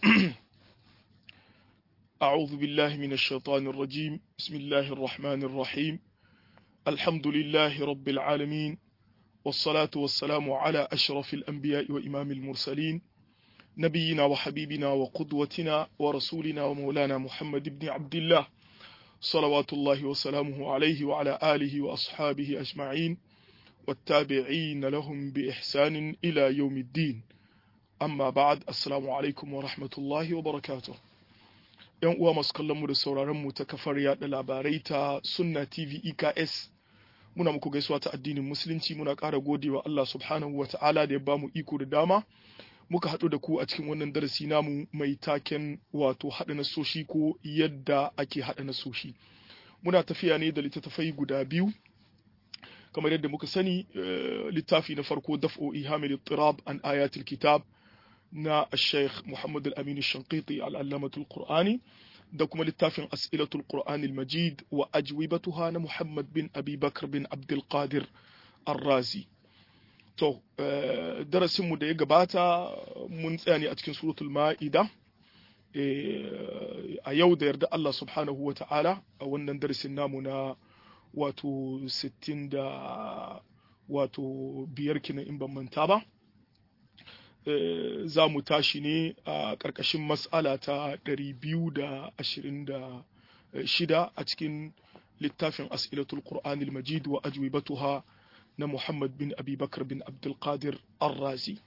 أعوذ بالله من الشيطان الرجيم بسم الله الرحمن الرحيم الحمد لله رب العالمين والصلاة والسلام على أشرف الأنبياء وإمام المرسلين نبينا وحبيبنا وقدوتنا ورسولنا ومولانا محمد بن عبد الله صلوات الله وسلامه عليه وعلى آله وأصحابه أجمعين والتابعين لهم بإحسان إلى يوم الدين amma ba'ad assalamu alaikum wa rahmatullahi wa barakatuh yan uwa masu kallon mu da sauraron mu ta kafar yada labarai ta sunna tv eks muna muku gaisuwa ta addinin musulunci muna ƙara godewa Allah subhanahu wa ta'ala da ya ba mu iko da dama muka haɗu da ku a cikin wannan darasi namu mai taken wato haɗa nasoshi ko yadda ake haɗa nasoshi muna tafiya ne da littattafai guda biyu kamar yadda muka sani littafi na farko daf'o ihamil tirab an ayatul kitab na Sheikh Muhammad Al-Amin Shankiti Al-Allamatul Qur'ani da kuma littafin As'ilatul Qur'anil Majid wa ajwibatuha na Muhammad bin Abi Bakr bin Abdul Qadir Ar-Razi to darasinmu da ya gabata mun tsaya ne a cikin suratul Ma'ida a yau da yarda Allah subhanahu wa ta'ala a wannan darasin namu na wato 60 da wato biyar kinan in ban manta ba za mu tashi ne a ƙarƙashin mas'ala ta 226 a cikin littafin as'ilatul qur'anil majid wa ajwibatuha na Muhammad bin Abi Bakar bin Abdul Qadir Ar-Razi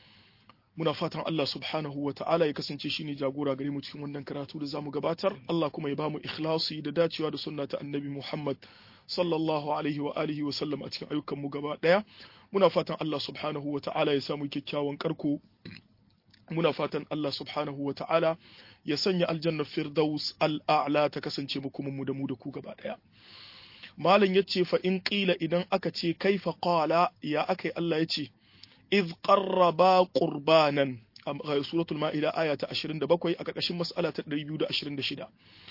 muna fatan Allah subhanahu wa ta'ala ya kasance shine jagora gare mu cikin wannan karatu da zamu gabatar Allah kuma ya bamu ikhlasi da dacewa da sunna ta Annabi Muhammad sallallahu alaihi wa alihi wa sallam a cikin ayyukan mu gaba daya muna fatan Allah subhanahu wa ta'ala ya samu kyakkyawan karko muna fatan Allah subhanahu wa ta'ala ya sanya aljannar firdaus al'a'la ta kasance mu kuma mu da mu da ku gaba daya malam yace fa in qila idan aka ce kaifa qala ya akai Allah yace iz qarraba qurbanan a suratul ma'ida aya ta 27 a karkashin mas'ala ta 226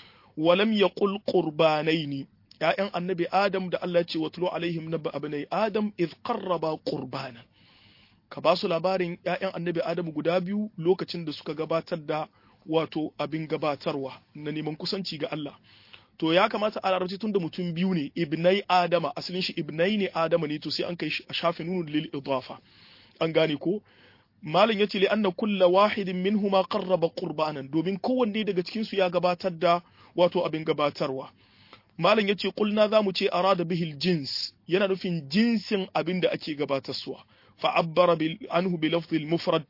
walam yaqul qurbanaini ‘ya'yan annabi Adam da Allah ce watulu alaihim na abinai Adam iz qarraba qurbanan ka ba su labarin ‘ya'yan annabi Adam guda biyu lokacin da suka gabatar da wato abin gabatarwa na neman kusanci ga Allah to ya kamata a larabci tun da mutum biyu ne ibnai Adama asalin shi ibnai ne Adama ne to sai an kai shafi nunu lil idafa an gane ko malam yace li anna kulla wahidin minhuma qarraba qurbanan domin kowanne daga cikin su ya gabatar da wato abin gabatarwa malam yace kulna zamu ce arada bihil jins yana nufin jinsin abin da ake gabatarwa fa abbara bil anhu bi lafzil mufrad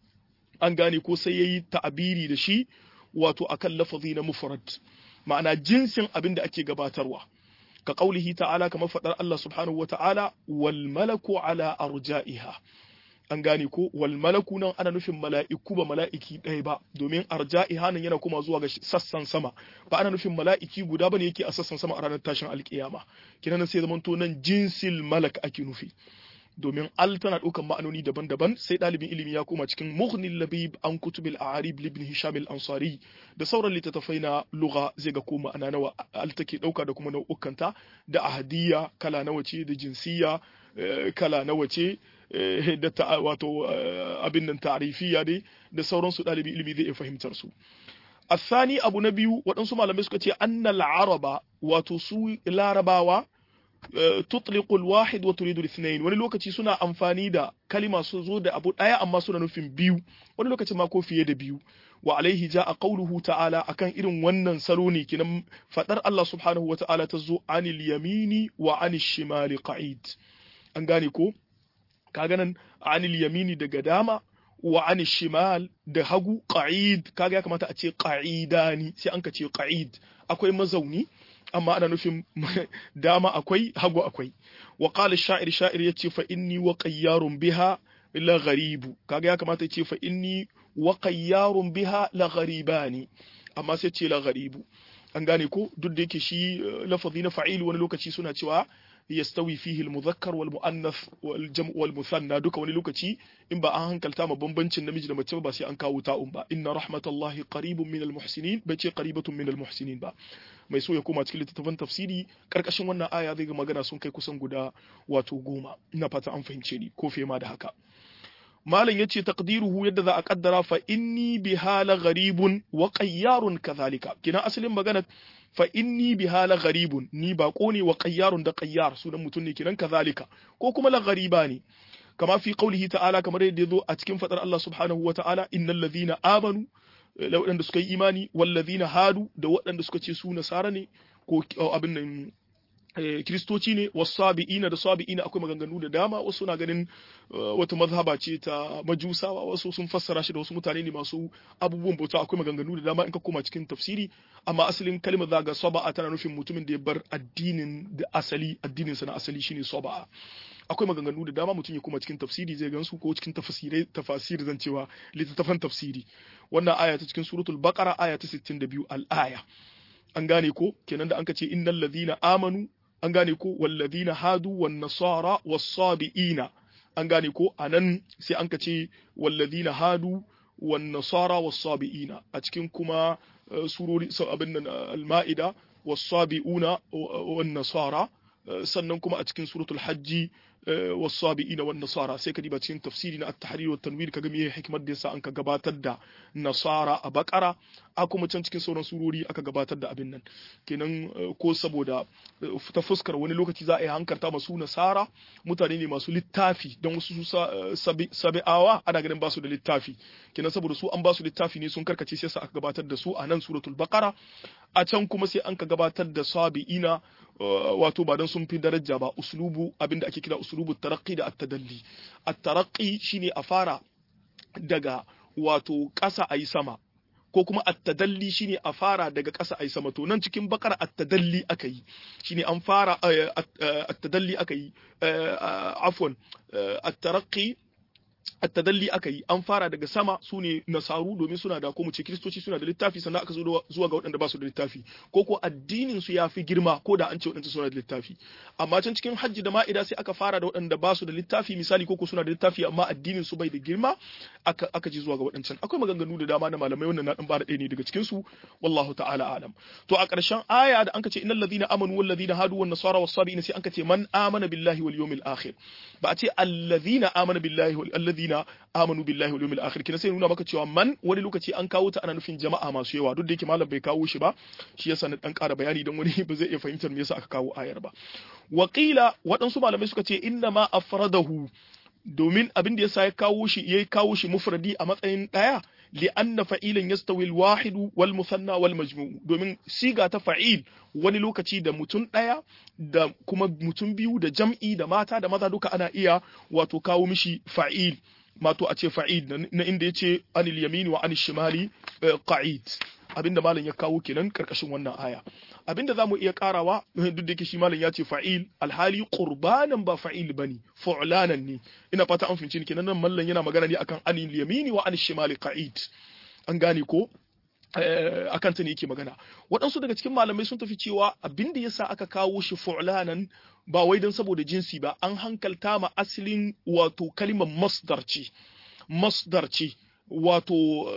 an gane ko sai yayi ta'abiri da shi wato akan lafazi na mufrad ma'ana jinsin abin da ake gabatarwa ka qaulihi ta'ala kamar fadar Allah subhanahu wata'ala wal malaku ala arja'iha an gane ko wal malaku nan ana nufin mala'iku ba mala'iki ɗaya ba domin arja'iha nan yana kuma zuwa ga sassan sama ba ana nufin mala'iki guda bane yake a sassan sama a ranar tashin alkiyama kinan sai zaman to nan jinsil malak ake nufi domin al tana ɗaukan ma'anoni daban-daban sai ɗalibin ilimi ya koma cikin mughnil labib an kutubil a'arib ibn hisham al-ansari da sauran littattafai na lugha zai ga ko ma'ana nawa al take ɗauka da kuma nau'ukanta da ahadiyya kala nawa ce da jinsiya kala nawa ce da ta wato abin nan ta'rifiya dai da sauransu ɗalibi ilimi zai iya fahimtar su asani abu na biyu waɗansu malamai suka ce annal araba wato su larabawa tutliqul wahid wa turidu ithnain wani lokaci suna amfani da kalima su zo da abu ɗaya amma suna nufin biyu wani lokaci ma ko fiye da biyu wa alaihi ja'a qawluhu ta'ala akan irin wannan salo ne kinan fadar Allah subhanahu wa ta'ala ta zo anil yamini wa anil shimali qa'id an gane ko kaga nan anil yamini daga dama wa anil shimal da hagu qa'id kaga ya kamata a ce qa'idani sai an ka ce qa'id akwai mazauni amma ana nufin dama akwai hagu akwai wa qala sha'ir sha'ir yace fa inni wa qayyarun biha la gharibu kaga ya kamata ya ce fa inni wa qayyarun biha la gharibani amma sai ce la gharibu an gane ko duk da yake shi lafazi na fa'il wani lokaci suna cewa yastawi fihi al-mudhakkar wal muannath wal jam' wal muthanna duka wani lokaci in ba an hankalta ma bambancin namiji da mace ba sai an kawo ta'un ba inna rahmatallahi qaribun min al-muhsinin bai ce qaribatun min al-muhsinin ba mai so ya koma cikin littattafan tafsiri karkashin wannan aya zai ga magana sun kai kusan guda wato goma ina fata an fahimce ni ko fiye ma da haka malam yace taqdiruhu yadda za a kaddara fa inni bihala gharibun wa qayyarun kadhalika kina asalin magana fa inni bihala gharibun ni bako ne wa qayyarun da qayyar sunan mutum ne kiran kadhalika ko kuma la ghariba ne kama fi qaulihi ta'ala kamar yadda yazo a cikin fadar Allah subhanahu wa ta'ala innal ladhina amanu da waɗanda suka yi imani wal ladhina hadu da waɗanda suka ce su nasara ne ko abin nan kiristoci ne wasabi'ina da sabi'ina akwai maganganu da dama wasu na ganin wata mazhaba ce ta majusawa wasu sun fassara shi da wasu mutane ne masu abubuwan bauta akwai maganganu da dama in ka koma cikin tafsiri amma asalin kalmar zaga saba'a tana nufin mutumin da ya bar addinin da asali addinin sa na asali shine saba'a akwai maganganu da dama mutum ya koma cikin tafsiri zai gansu ko cikin tafsirai tafasiri zan cewa littattafan tafsiri wannan aya ta cikin suratul baqara aya ta 62 al-aya an gane ko kenan da an ka ce innal ladhina amanu an gane ko wallazina hadu wan nasara was-sabiina an gane ko anan sai an ka ce wallazina hadu wan nasara was-sabiina a cikin kuma surori abin nan al-ma'ida was-sabiuna wan nasara sannan kuma a cikin suratul hajji wasabi'ina wan nasara sai ka diba cikin tafsiri na at-tahrir wa tanwir kaga me hikimar da yasa an ka gabatar da nasara a bakara a kuma can cikin sauran surori aka gabatar da abin nan kenan ko saboda ta fuskar wani lokaci za a yi hankarta masu nasara mutane ne masu littafi don wasu sabi'awa ana ganin basu da littafi kenan saboda su an basu littafi ne sun karkace sai aka gabatar da su a nan suratul baqara a can kuma sai an ka gabatar da sabi'ina wato ba don sun fi daraja ba uslubu abinda ake kira uslubu taraqi da at-tadalli at-taraqi shine a fara daga wato ƙasa ayi sama ko kuma at-tadalli shine a fara daga ƙasa ayi sama to nan cikin bakar at-tadalli aka yi shine an fara at-tadalli aka yi afwan at-taraqi at-tadalli aka yi an fara daga sama su ne nasaru domin suna da ko mu ce kristoci suna da littafi sannan aka zo zuwa ga waɗanda ba su da littafi ko ko addinin su yafi girma ko da an ce waɗanda suna da littafi amma can cikin hajji da ma'ida sai aka fara da waɗanda ba su da littafi misali ko ko suna da littafi amma addinin su bai da girma aka aka ji zuwa ga waɗancan akwai maganganu da dama na malamai wannan na dan bada ɗaya ne daga cikin su wallahu ta'ala alam to a ƙarshen aya da anka ce innal ladina amanu wal ladina hadu wan nasara was sabiina sai anka ce man amana billahi wal yawmil akhir ba a ce alladhina amana billahi wal alladhina amanu billahi wal yawmil akhir kina sai nuna maka cewa man wani lokaci an kawo ta ana nufin jama'a masu yawa duk da yake malam bai kawo shi ba shi yasa na dan ƙara bayani dan wani ba zai iya fahimtar me yasa aka kawo ayar ba waqila waɗansu malamai suka ce inna ma afradahu domin abin da yasa ya kawo shi ya kawo shi mufradi a matsayin daya li'anna fa'ilan yastawi al-wahidu wal musanna wal majmu' domin siga ta fa'il wani lokaci da mutum daya da kuma mutum biyu da jam'i da mata da maza duka ana iya wato kawo mishi fa'il mato a ce fa'il na inda yace anil yamini wa anil shimali qa'id abinda malam ya kawo kenan karkashin wannan aya abinda zamu iya karawa duk da yake shi malam ya ce fa'il alhali qurbanan ba fa'il bane fu'lanan ne ina fata an fince ni kenan nan mallan yana magana ne akan anil yamini wa anil shimali qa'id an gane ko akan ta ne yake magana waɗansu daga cikin malamai sun tafi cewa abinda yasa aka kawo shi fu'lanan ba wai don saboda jinsi ba an hankalta ma asalin wato kalimar masdar ce masdar ce wato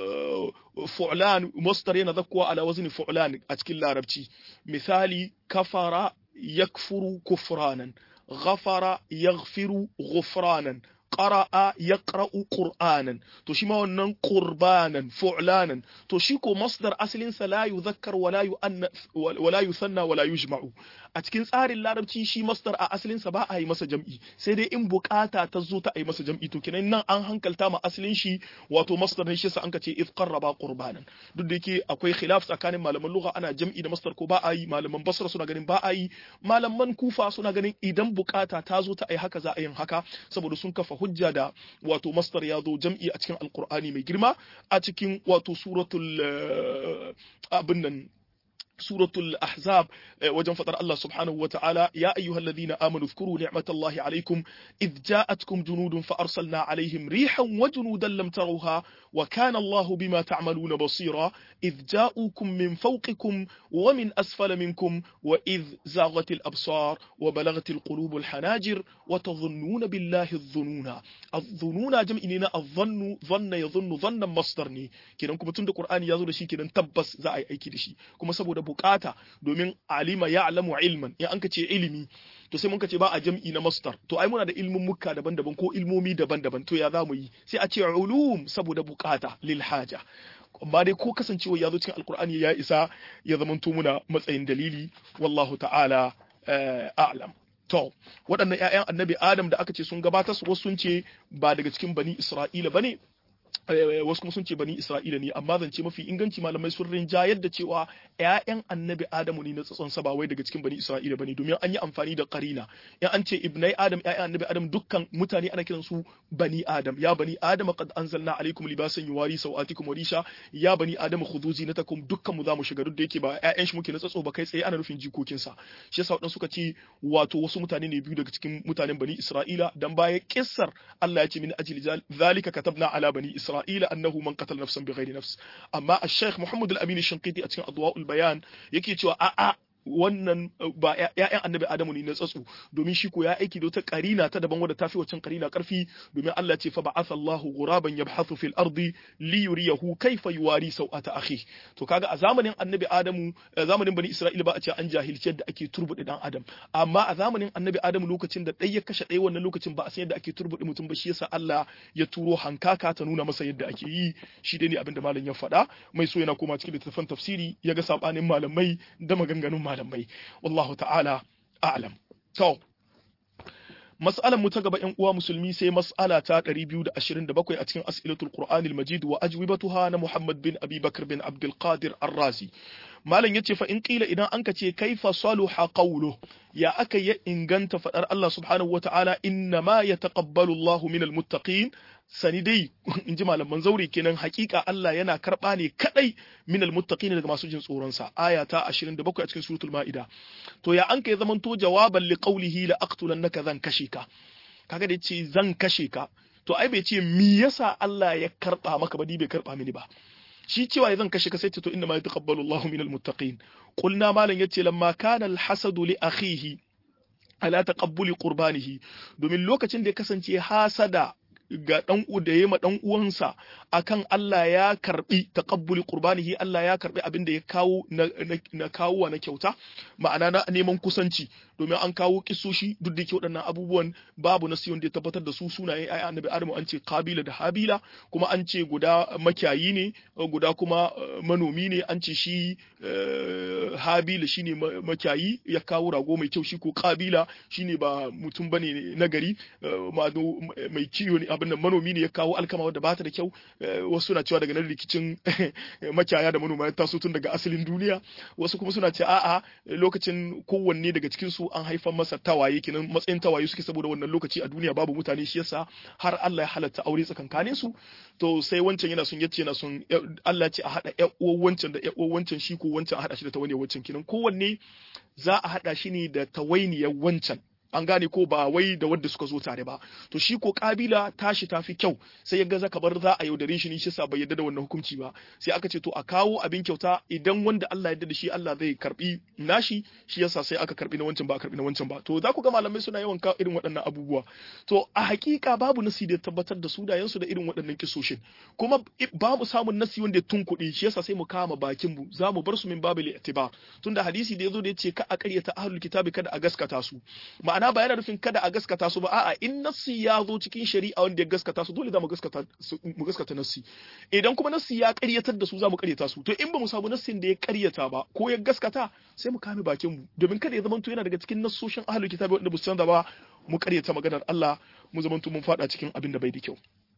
fu'lan masdar yana zakkuwa ala wazni fu'lan a cikin larabci misali kafara yakfuru kufranan ghafara yaghfiru ghufranan qara'a yaqra'u qur'anan to shi ma wannan qurbanan fu'lanan to shi ko masdar asalin sa la yuzakkar wala yu'annas wala yusanna wala yujma'u a cikin tsarin larabci shi masdar a asalin sa ba a yi masa jam'i sai dai in bukata ta zo ta yi masa jam'i to kenan nan an hankalta ma asalin shi wato masdar ne shi sa an kace iz qarraba qurbanan duk da yake akwai khilaf tsakanin malaman lugha ana jam'i da masdar ko ba a yi malaman basra suna ganin ba a yi malaman kufa suna ganin idan bukata ta zo ta yi haka za a yin haka saboda sun kafa hujja da wato masdar ya zo jam'i a cikin alqur'ani mai girma a cikin wato suratul abin nan سورة الأحزاب وجن فطر الله سبحانه وتعالى يا أيها الذين آمنوا اذكروا نعمة الله عليكم إذ جاءتكم جنود فأرسلنا عليهم ريحا وجنودا لم تروها وكان الله بما تعملون بصيرا إذ جاءوكم من فوقكم ومن أسفل منكم وإذ زاغت الأبصار وبلغت القلوب الحناجر وتظنون بالله الظنون الظنون جمعنا الظن ظن يظن ظنا مصدرني كده كما تند القرآن يزول شيء كده تبس زعي أي كده شيء كما سبو bukata domin alima ya'lamu ilman in an ka ce ilimi to sai mun ka ce ba a jam'i na mastar to ai muna da ilmin mukka daban-daban ko ilmomi daban-daban to ya za mu yi sai a ce ulum saboda bukata lil haja amma dai ko kasancewa ya zo cikin alkur'ani ya isa ya zamanto muna matsayin dalili wallahu ta'ala a'lam to waɗannan ƴaƴan annabi adam da aka ce sun gabatar su wasu sun ce ba daga cikin bani isra'ila bane wasu kuma sun ce bani Isra'ila ne amma zance mafi inganci malamai sun rinjayar da cewa ƴaƴan annabi Adamu ne na tsatson sa ba wai daga cikin bani Isra'ila bane domin an yi amfani da qarina in an ce ibnai Adam ƴaƴan annabi Adam dukkan mutane ana kiran su bani Adam ya bani Adam qad anzalna alaikum libasan yuwari sawatikum wa risha ya bani Adam khudhu zinatakum dukkan mu zamu shiga duk da yake ba ƴaƴan shi muke na tsatso ba kai tsaye ana nufin jikokin sa shi yasa wadansu suka ce wato wasu mutane ne biyu daga cikin mutanen bani Isra'ila dan baya kissar Allah ya ce min ajli zalika katabna ala bani Isra'ila إسرائيل أنه من قتل نفسا بغير نفس أما الشيخ محمد الأمين الشنقيطي أتكلم أضواء البيان يكي تشوى أأ wannan ba ‘ya'yan annabi Adamu ne na tsatsu domin shi ko ya aiki da wata karina ta daban wadda ta fi waccan karina karfi domin Allah ce fa ba'atha Allahu ghuraban yabhathu fil ardi li yuriyahu kayfa yuwari sau'ata akhi to kaga a zamanin annabi Adamu zamanin bani Isra'ila ba a ce an jahilci yadda ake turbuɗe dan Adam amma a zamanin annabi Adamu lokacin da ɗaya ya kashe ɗaya wannan lokacin ba a san yadda ake turbuɗe mutum ba shi yasa Allah ya turo hankaka ta nuna masa yadda ake yi shi dai ne abin da malam ya faɗa mai so yana koma cikin littattafan tafsiri ya ga sabanin malamai da maganganun malamai wallahu ta'ala a'lam to mas'alan mu ta gaba ƴan uwa musulmi sai mas'ala ta 227 a cikin as'ilatul qur'anil majid wa ajwibatuha na muhammad bin abi bakr bin abdul qadir ar-razi malam yace fa in qila idan anka ce kaifa saluha qawlu ya aka ya inganta fadar Allah subhanahu wata'ala inna ma yataqabbalu Allahu minal muttaqin sani dai in ji malaman zaure kenan hakika Allah yana karba ne kadai minal muttaqin daga masu jin tsoron sa aya ta 27 a cikin suratul maida to ya an kai zamanto jawaban li qawlihi la aqtulannaka zan kashe ka kaga da yace zan kashe ka to ai bai ce me yasa Allah ya karba maka ba ni bai karba mini ba shi cewa zan kashe ka sai ce to inna ma yataqabbalu Allahu minal muttaqin qulna malan yace lamma kana al-hasadu li akhihi ala taqabbuli qurbanihi domin lokacin da ya kasance hasada ga dan da yayi ma dan uwansa akan Allah ya karbi taqabbuli qurbanihi Allah ya karbi abin da ya kawo na, na kawo na kyauta ma'ana na neman kusanci domin an kawo kisoshi duk da ke waɗannan abubuwan babu nasi wanda ya tabbatar da su sunaye ai annabi Adamu an ce Kabila da Habila kuma an ce guda makiyayi ne guda kuma manomi ne an ce shi Habila shine makiyayi ya kawo rago mai kyau shi ko Kabila shine ba mutum bane na gari mai kiyo ne abin nan manomi ne ya kawo alkama wadda bata da kyau wasu na cewa daga nan rikicin makiyaya da manoma ya taso tun daga asalin duniya wasu kuma suna ce a'a lokacin kowanne daga cikin su an haifar masa tawaye kenan matsayin tawaye suke saboda wannan lokaci a duniya babu mutane shi yasa har Allah ya halatta aure tsakankanin su to sai wancan yana son yace yana son Allah ya ce a hada ƴan uwan wancan da ƴan uwan wancan shi ko wancan a hada shi da tawainiyar wancan kenan kowanne za a hada shi ne da tawainiyar wancan an gane ko ba wai da wadda suka zo tare ba to shi ko kabila tashi tafi kyau sai ya gaza kabar za a yaudare shi ne shi sa bai yadda da wannan hukunci ba sai aka ce to a kawo abin kyauta idan wanda Allah yadda da shi Allah zai karbi nashi shi yasa sai aka karbi na wancan ba a karbi na wancan ba to za ku ga malamai suna yawan kawo irin waɗannan abubuwa to a hakika babu nasi da tabbatar da sunayensu da irin waɗannan kisoshin kuma ba mu samun nasi wanda ya tunkuɗe shi yasa sai mu kama bakin mu za mu bar su min babu i'tibar tunda hadisi da yazo da yace ka a ƙaryata ahlul kitabi kada a gaskata su ma'ana ba yana nufin kada a gaskata su ba a'a in nassi ya zo cikin shari'a wanda ya gaskata su dole za mu gaskata mu gaskata nassi idan kuma nassi ya ƙaryatar da su za mu ƙaryata su to in ba mu samu nassin da ya ƙaryata ba ko ya gaskata sai mu kame bakin mu domin kada ya zamanto yana daga cikin nassoshin ahlul kitabi wanda ba su canza ba mu ƙaryata maganar Allah mu zamanto mun fada cikin abin da bai da kyau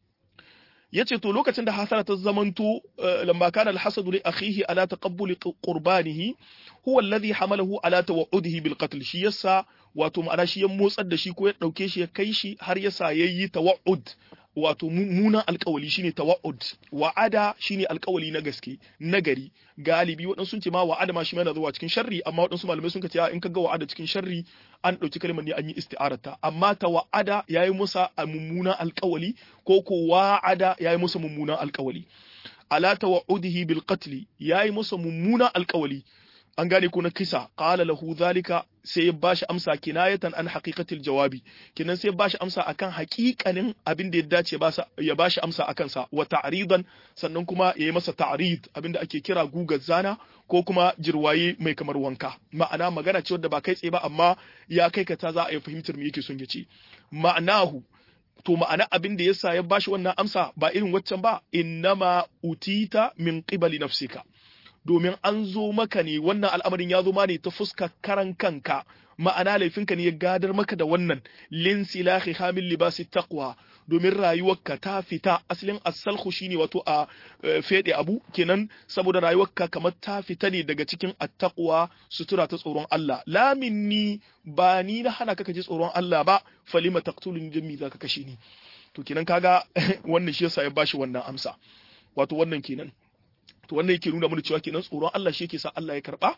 yace to lokacin da hasara ta zamanto lamma kana alhasadu li akhihi ala taqabbuli qurbanihi huwa alladhi hamalahu ala tawa'udihi bil qatl shi yasa wato ma'ana shi ya motsar da shi ko ya dauke shi ya kai shi har yasa yayi tawa'ud wato mummunan alkawali shine tawa'ud wa'ada shine alkawali na gaske nagari galibi waɗansu sun ce ma wa'ada ma shi yana zuwa cikin sharri amma waɗansu malamai sun ce in ka ga wa'ada cikin sharri an ɗauki kalmar ne an yi isti'arata amma tawa'ada yayi musa a mummunan alkawali ko ko wa'ada yayi musa mummunan alkawali ala tawa'udihi bil qatl yayi musa mummunan alkawali an gane ko na kisa qala lahu zalika sai ya bashi amsa kinayatan an haqiqatil jawabi kinan sai ya bashi amsa akan haƙiƙanin abin da ya dace ya bashi amsa akan sa wa ta'ridan sannan kuma ya yi masa ta'rid abin da ake kira gugar zana ko kuma jirwaye mai kamar wanka ma'ana magana ce wadda ba kai tsaye ba amma ya kai ka ta za a yi fahimtar me yake son ya ce ma'anahu to ma'ana abin da yasa ya bashi wannan amsa ba irin waccan ba innama utita min qibali nafsika domin an zo maka ne wannan al'amarin ya zo ma ne ta fuska karan kanka ma'ana laifinka ne ya gadar maka da wannan lin silahi hamil libasi taqwa domin rayuwarka ta fita asalin asalhu shine wato a fede abu kenan saboda rayuwarka kamar ta fita ne daga cikin attaqwa sutura ta tsoron Allah la minni ba ni na hana ka ji tsoron Allah ba falima taqtuluni jami zaka kashe ni to kenan kaga wannan shi yasa ya bashi wannan amsa wato wannan kenan to wannan yake nuna mana cewa kenan tsoron Allah shi yake sa Allah ya karba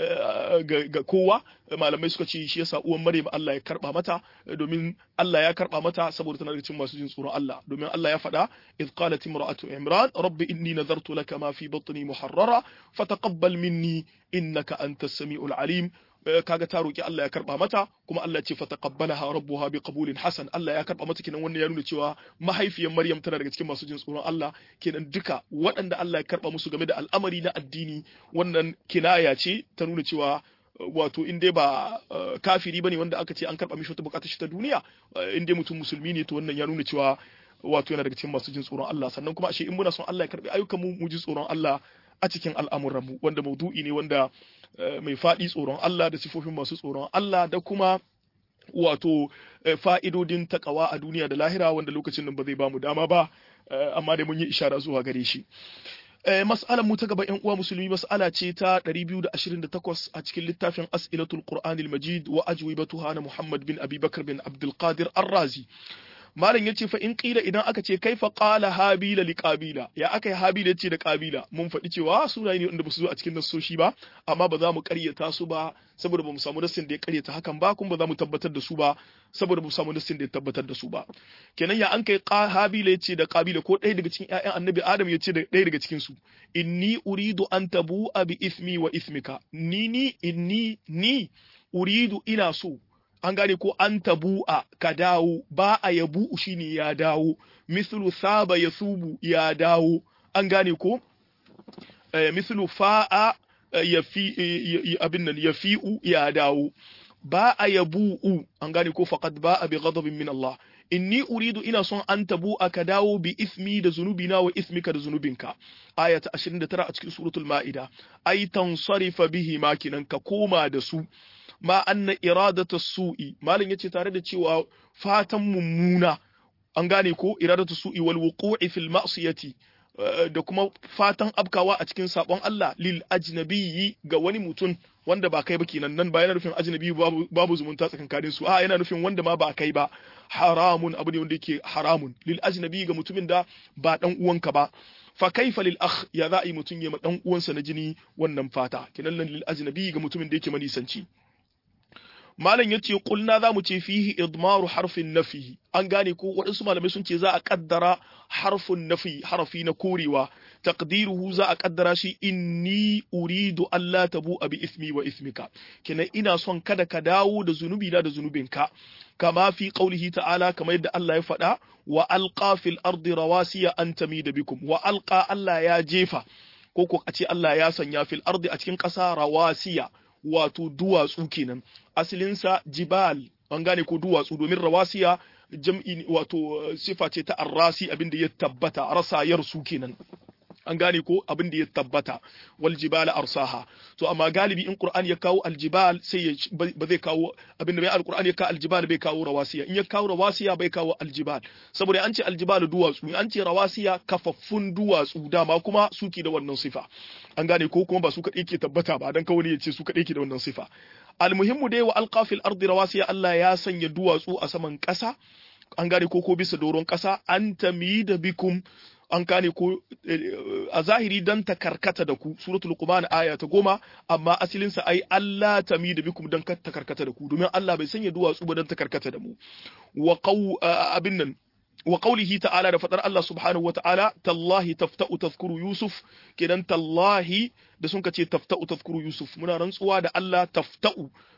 ga kowa malamai suka ce shi yasa uwan Maryam Allah ya karba mata domin Allah ya karba mata saboda tana daga cikin masu jin tsoron Allah domin Allah ya faɗa idh qalat imra'atu imran rabbi inni nazartu laka ma fi batni muharrara fataqabbal minni innaka antas samiul alim kaga ta roki Allah ya karba mata kuma Allah ce fataqabbalaha rabbuha biqabulin hasan Allah ya karba mata kenan wannan ya nuna cewa mahaifiyar Maryam tana daga cikin masu jin tsoron Allah kenan duka waɗanda Allah ya karba musu game da al'amari na addini wannan kinaya ce ta nuna cewa wato in dai ba kafiri bane wanda aka ce an karba mishi wata bukatar shi ta duniya in dai mutum musulmi ne to wannan ya nuna cewa wato yana daga cikin masu jin tsoron Allah sannan kuma ashe in muna son Allah ya karbi ayyukan mu mu ji tsoron Allah a cikin al'amuranmu wanda maudu'i ne wanda mai faɗi tsoron Allah da sifofin masu tsoron Allah da kuma wato fa'idodin takawa a duniya da lahira wanda lokacin nan ba zai bamu dama ba amma dai mun yi ishara zuwa gare shi mas'alar mu ta gaba ƴan uwa musulmi mas'ala ce ta 228 a cikin littafin as'ilatul qur'anil majid wa ajwibatuha na muhammad bin abi bakr bin abdul qadir ar-razi malam yace fa in qila idan aka ce kaifa qala habila li qabila ya aka yi habila yace da qabila mun faɗi cewa sunaye ne wanda ba su zo a cikin nassoshi ba amma ba za mu ƙaryata su ba saboda ba mu samu nassin da ya ƙaryata hakan ba kuma ba za mu tabbatar da su ba saboda ba mu samu nassin da ya tabbatar da su ba kenan ya an kai habila yace da qabila ko ɗaya daga cikin ƴaƴan annabi adam yace da ɗaya daga cikin su inni uridu an tabu bi ismi wa ismika ni ni inni ni uridu ina so an gane ko an tabu'a ka dawo ba a yabu shine ya dawo mislu saba ya subu ya dawo an gane ko mislu fa'a ya fi abin nan ya fi'u ya dawo ba a yabu'u an gane ko faqad ba a bi ghadabin min Allah inni uridu ina son an tabu ka dawo bi ismi da zunubina wa ismika da zunubinka aya ta 29 a cikin suratul ma'ida ai tansarifa bihi makinan ka koma da su ma anna iradatu su'i malin yace tare da cewa fatan mummuna an gane ko iradatu su'i wal wuqu'i fil ma'siyati da kuma fatan abkawa a cikin sabon Allah lil ajnabiyyi ga wani mutum wanda ba kai ba kenan nan ba yana nufin ajnabi babu, babu zumunta tsakankanin su a yana nufin wanda ma ba kai ba haramun abu ne wanda yake haramun lil ajnabi ga mutumin da ba dan uwanka ba fa kaifa lil akh ya za a yi mutum ya ma dan uwansa na jini wannan fata kenan lil ajnabi ga mutumin da yake manisanci malam yace kulna za mu ce fihi idmaru harfin nafi an gane ko waɗansu malamai sun ce za a kaddara harfin nafi harafi na korewa taqdiruhu za a kaddara shi inni uridu alla tabu bi ismi wa ismika kenan ina son kada ka dawo da zunubi na da zunubinka kama fi qaulihi ta'ala kamar yadda Allah ya faɗa wa alqa fil ardi rawasiya an tamida bikum wa alqa Allah ya jefa ko ko a ce Allah ya sanya fil ardi a cikin ƙasa rawasiya wato duwatsu kenan asalinsa jibal an gane ko duwatsu domin rawasiya jam'i wato sifa ce ta arrasi abin da ya tabbata rasayar su kenan an gane ko abin da ya tabbata wal jibala arsaha to amma galibi in qur'ani ya kawo aljibal sai ya ba zai kawo abin da bai alqur'ani ya kawo aljibal bai kawo rawasiya in ya kawo rawasiya bai kawo aljibal saboda an ce aljibal duwatsu an ce rawasiya kafaffun duwatsu dama kuma suke da wannan sifa an gane ko kuma ba su kadai ke tabbata ba dan kawai ya ce su kadai ke da wannan sifa almuhimmu dai wa alqafil ardi rawasiya Allah ya sanya duwatsu a saman ƙasa an gane ko ko bisa doron ƙasa an tamida bikum an gane ko a zahiri dan ta karkata da ku suratul luqman aya ta goma amma asalin sa ai Allah tamida bikum dan ta karkata da ku domin Allah bai sanya duwatsu ba dan ta karkata da mu wa qaw abin nan wa qawlihi ta'ala da fadar Allah subhanahu wa ta'ala tallahi tafta'u tazkuru yusuf kenan tallahi da sun kace tafta'u tazkuru yusuf muna rantsuwa da Allah tafta'u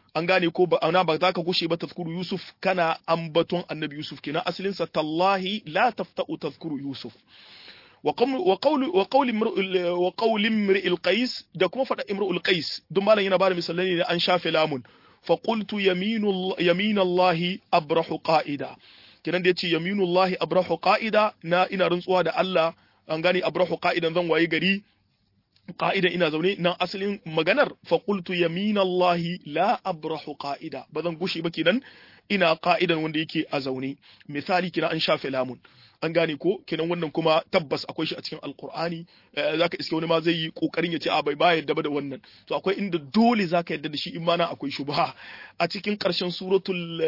an gane ko ba ana ba za ka gushe ba tazkuru yusuf kana ambaton annabi yusuf kenan asalin sa tallahi la tafta'u tazkuru yusuf wa qawli wa qawli wa qawli imri'il qais da kuma fada imri'ul qais duk malam yana bada misalai ne an shafe lamun fa qultu yaminu yaminallahi abrahu qa'ida kenan da yace yaminullahi abrahu qa'ida na ina rantsuwa da Allah an gane abrahu qa'idan zan waye gari qa'idan ina zaune nan asalin maganar fa qultu yaminallahi la abrahu qa'ida bazan gushi ba kenan ina qa'idan wanda yake a zaune misali kina an shafe lamun an gane ko kenan wannan kuma tabbas akwai shi a cikin alkur'ani zaka iske wani ma zai yi kokarin ya ce a bai ba yadda ba da wannan to akwai inda dole zaka yadda da shi in ma na akwai shubha a cikin karshen suratul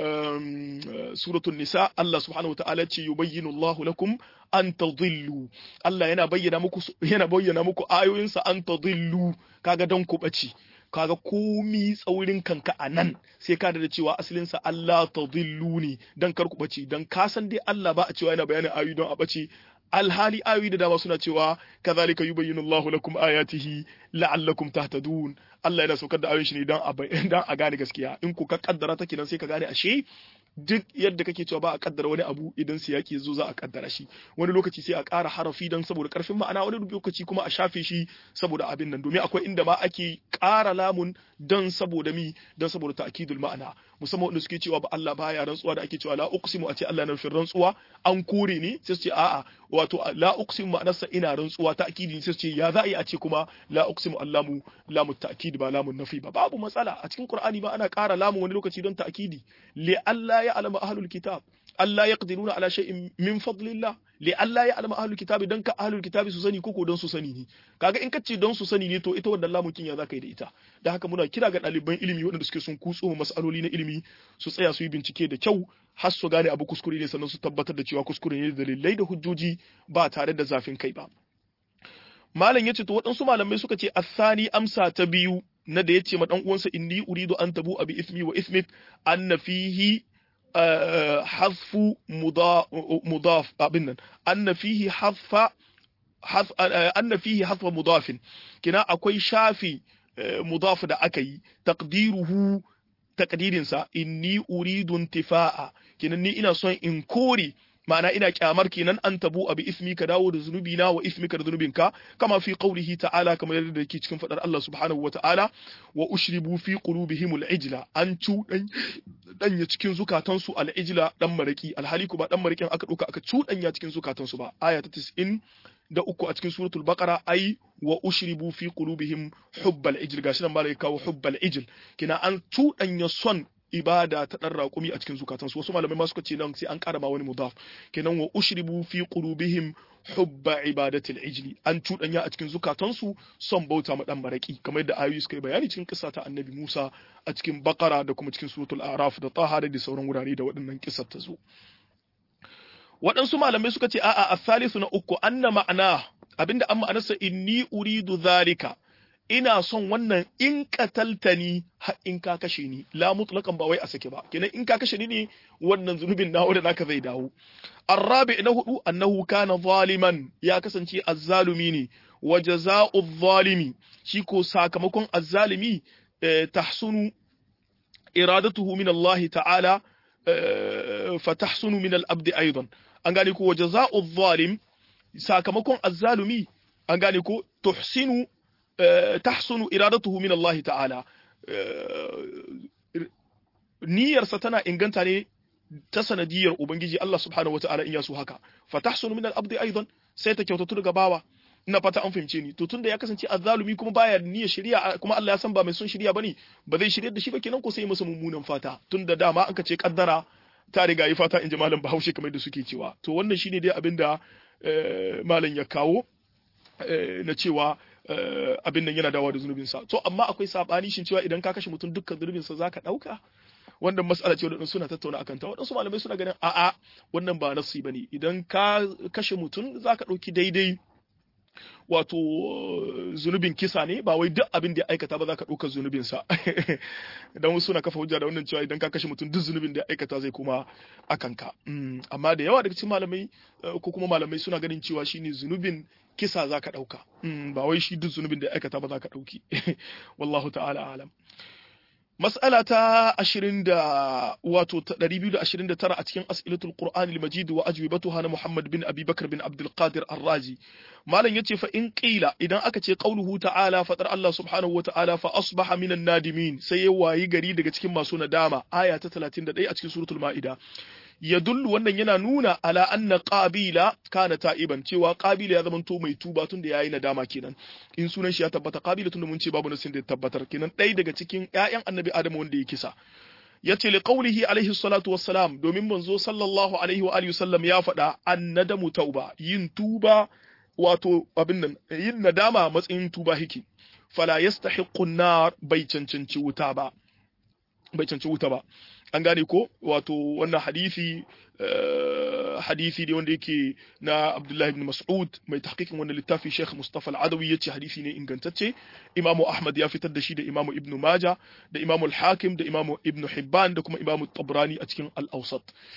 suratul nisa Allah subhanahu wataala ce yubayyinu Allahu lakum an tadhillu Allah yana bayyana muku yana bayyana muku ayoyinsa an tadhillu kaga dan ku bace kaga komi tsaurin kanka a nan sai ka da cewa asalinsa Allah ta ne dan kar ku bace dan ka san dai Allah ba a cewa yana bayanin ayoyi don a bace alhali ayoyi da dama suna cewa kazalika yubayyinu Allahu lakum ayatihi la'allakum tahtadun Allah yana saukar da ayoyin shi ne dan a dan a gane gaskiya in ku ka kaddara take nan sai ka gane ashe duk yadda kake cewa ba a kaddara wani abu idan siyaki zo za a kaddara shi wani lokaci sai a ƙara harafi don saboda karfin ma'ana wani lokaci kuma a shafe shi saboda abin nan domin akwai inda ma ake ƙara lamun don saboda mi don saboda ta'kidul ma'ana musamman wanda suke cewa ba Allah baya rantsuwa da ake cewa la uqsimu a ce Allah na nufin rantsuwa an kore ne sai su ce a'a wato la uqsimu ma'anarsa ina rantsuwa ta'kidi sai su ce ya za a yi a ce kuma la uqsimu allamu lamu ta'kid ba lamun nafi ba babu matsala a cikin Qur'ani ba ana ƙara lamun wani lokaci don ta'kidi li Allah ya alama ahlul kitab Allah ya qadiruna ala shay'in min fadlillah li Allah ya alama ahlul kitab dan ka ahlul kitab su sani koko don su sani ne kaga in kace don su sani ne to ita wannan lamukin ya zaka yi da ita da haka muna kira ga ɗaliban ilimi waɗanda suke sun kutso masaloli na ilimi su tsaya su yi bincike da kyau har su gane abu kuskure ne sannan su tabbatar da cewa kuskure ne da dalilai da hujjoji ba tare da zafin kai ba malam yace to waɗansu malamai suka ce asani amsa ta biyu na da yace ma dan uwansa inni uridu an tabu abi ismi wa ismik anna fihi حذف مضاف أبنا أن فيه حذف حذف أن فيه حذف مضاف كنا أكوي شافي مضاف دا أكي تقديره تقدير سا إني أريد انتفاء كنا ني إنا صين إنكوري ma'ana ina kyamar kenan an tabu abi ismi ka dawo da zunubi na wa ismika da zunubinka kama fi qaulihi ta'ala kamar yadda yake cikin fadar Allah subhanahu wa ta'ala wa ushribu fi qulubihim al-ijla an cudan danya cikin zukatansu al-ijla dan maraki alhali ba dan marakin aka duka aka cudanya cikin zukatansu ba aya ta 90 da uku a cikin suratul baqara ai wa ushribu fi qulubihim hubbal ijl gashi nan malai kawo hubbal ijl kina an cudanya son ibada ta dan raƙumi a cikin zukatansu wasu malamai ma suka ce nan sai an ƙara ma wani mudaf kenan wa ushribu fi qulubihim hubba ibadatil ijli an cuɗanya a cikin zukatansu son bauta ma dan baraki kamar yadda ayoyi suka yi bayani cikin kissa ta annabi Musa a cikin Baqara da kuma cikin suratul Araf da Taha da sauran wurare da waɗannan kissar ta zo waɗansu malamai suka ce a'a as-salisu na uku anna ma'ana abinda an ma'anarsa inni uridu zalika ina son wannan in kataltani har in ka kashe ni la mutlaqan ba wai a sake ba kenan in ka kashe ni ne wannan zunubin nawo da naka zai dawo arabi na hudu annahu kana zaliman ya kasance azzalumi ne wa jazaa'u zalimi shi ko sakamakon azzalimi tahsunu iradatuhu min Allah ta'ala fa tahsunu min al-abd aidan an gane ko wa jazaa'u zalim sakamakon azzalumi an gane ko tuhsinu tahsunu iradatuhu min Allah ta'ala niyyarsa tana inganta ne ta sanadiyar ubangiji Allah subhanahu wata'ala in ya so haka fa tahsunu min al-abdi aidan sai ta kyautatu daga bawa ina fata an fahimce ni to tunda ya kasance azzalumi kuma baya niyyar shari'a kuma Allah ya san ba mai son shari'a bane ba zai shirye da shi ba kenan ko sai masa mummunan fata tunda dama an ka ce kaddara ta riga yi fata in ji malam Bahaushe kamar da suke cewa to wannan shine dai abinda malam ya kawo na cewa abin nan yana dawa da zunubinsa to amma akwai sabani shin cewa idan ka kashe mutum dukkan zunubinsa zaka dauka wannan mas'ala ce wadanda suna tattauna akan ta wadansu malamai suna ganin a'a wannan ba nasi bane idan ka kashe mutum zaka dauki daidai wato zunubin kisa ne ba wai duk abin da ya aikata ba za ka ɗaukar zunubinsa idan wasu suna kafa hujja da wannan cewa idan ka kashe mutum duk zunubin da ya aikata zai kuma a kanka amma da yawa daga cikin malamai ko kuma malamai suna ganin cewa shine zunubin kisa za ka ɗauka ba wai shi duk zunubin da ya aikata ba za ka ɗauki wallahu ta'ala alam Mas'ala ta 20 da wato 229 a cikin As'ilatul Qur'an al-Majid wa ajwibatuha na Muhammad bin Abi Bakr bin Abdul Qadir Ar-Razi malam yace fa in qila idan aka ce qauluhu ta'ala fatar Allah subhanahu wa ta'ala fa asbaha minan nadimin sai ya wayi gari daga cikin masu nadama aya ta 31 a cikin suratul Ma'ida yadullu wannan yana nuna ala anna qabila kana ta'iban cewa qabila ya zamanto mai tuba tun da yayi nadama kenan in sunan shi ya tabbata qabila tun da mun ce babu nasin da ya tabbatar kenan ɗaya daga cikin ƴaƴan annabi adamu wanda ya kisa yace li qawlihi alaihi salatu wassalam domin manzo sallallahu alaihi wa alihi wasallam ya faɗa annadamu tauba yin tuba wato abin nan yin nadama matsayin tuba hiki fala yastahiqqu an-nar bai cancanci wuta ba bai cancanci wuta ba an gane ko wato wannan hadisi hadisi ne wanda yake na Abdullahi ibn Mas'ud mai tahqiqin wannan littafi Sheikh Mustafa Al-Adawi yace hadisi ne ingantacce Imam Ahmad ya fitar da shi da Imam Ibn Majah da Imam Al-Hakim da Imam Ibn Hibban da kuma Imam Tabrani a cikin Al-Awsat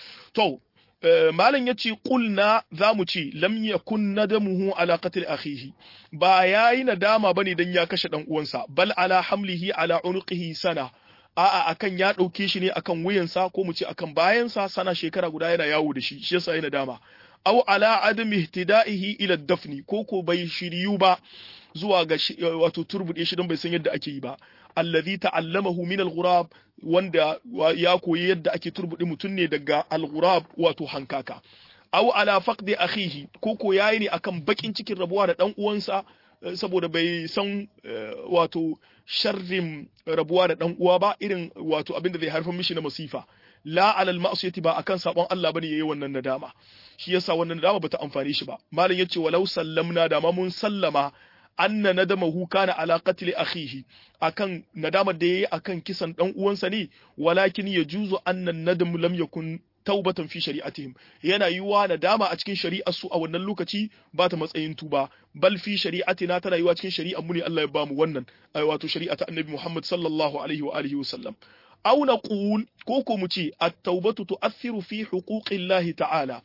to malam yace qulna zamu ce lam yakun nadamuhu ala qatl akhihi ba yayi nadama bane dan ya kashe dan uwansa bal ala hamlihi ala unqihi sana a'a akan ya ɗauke shi ne akan wuyansa ko mu ce akan bayansa sana shekara guda yana yawo da shi shi yasa yana dama aw ala adam ihtida'ihi ila dafni ko ko bai shiryu ba zuwa ga wato turbude shi don bai san yadda ake yi ba allazi ta'allamahu min al-ghurab wanda ya koyi yadda ake turbude mutum ne daga al-ghurab wato hankaka aw ala faqdi akhihi ko ko yayi ne akan bakin cikin rabuwa da dan uwansa saboda bai san wato sharrin rabuwa da dan uwa ba irin wato abin da zai haifar mishi na masifa la alal ma'siyati ba akan sabon Allah bane yayi wannan nadama shi yasa wannan nadama bata amfane shi ba malam yace walau sallamna da ma mun sallama anna nadamahu kana ala qatl akhihi akan nadamar da yayi akan kisan dan uwansa ne walakin yajuzu anna nadam lam yakun taubatan fi shari'atihim yana yiwa nadama a cikin shari'ar su a wannan lokaci ba ta matsayin tuba bal fi shari'atina tana yiwa cikin shari'ar mu ne Allah ya bamu wannan wato shari'ata annabi Muhammad sallallahu alaihi wa alihi wasallam aw naqul ko ko mu ce at-taubatu tu'athiru fi huquqillahi ta'ala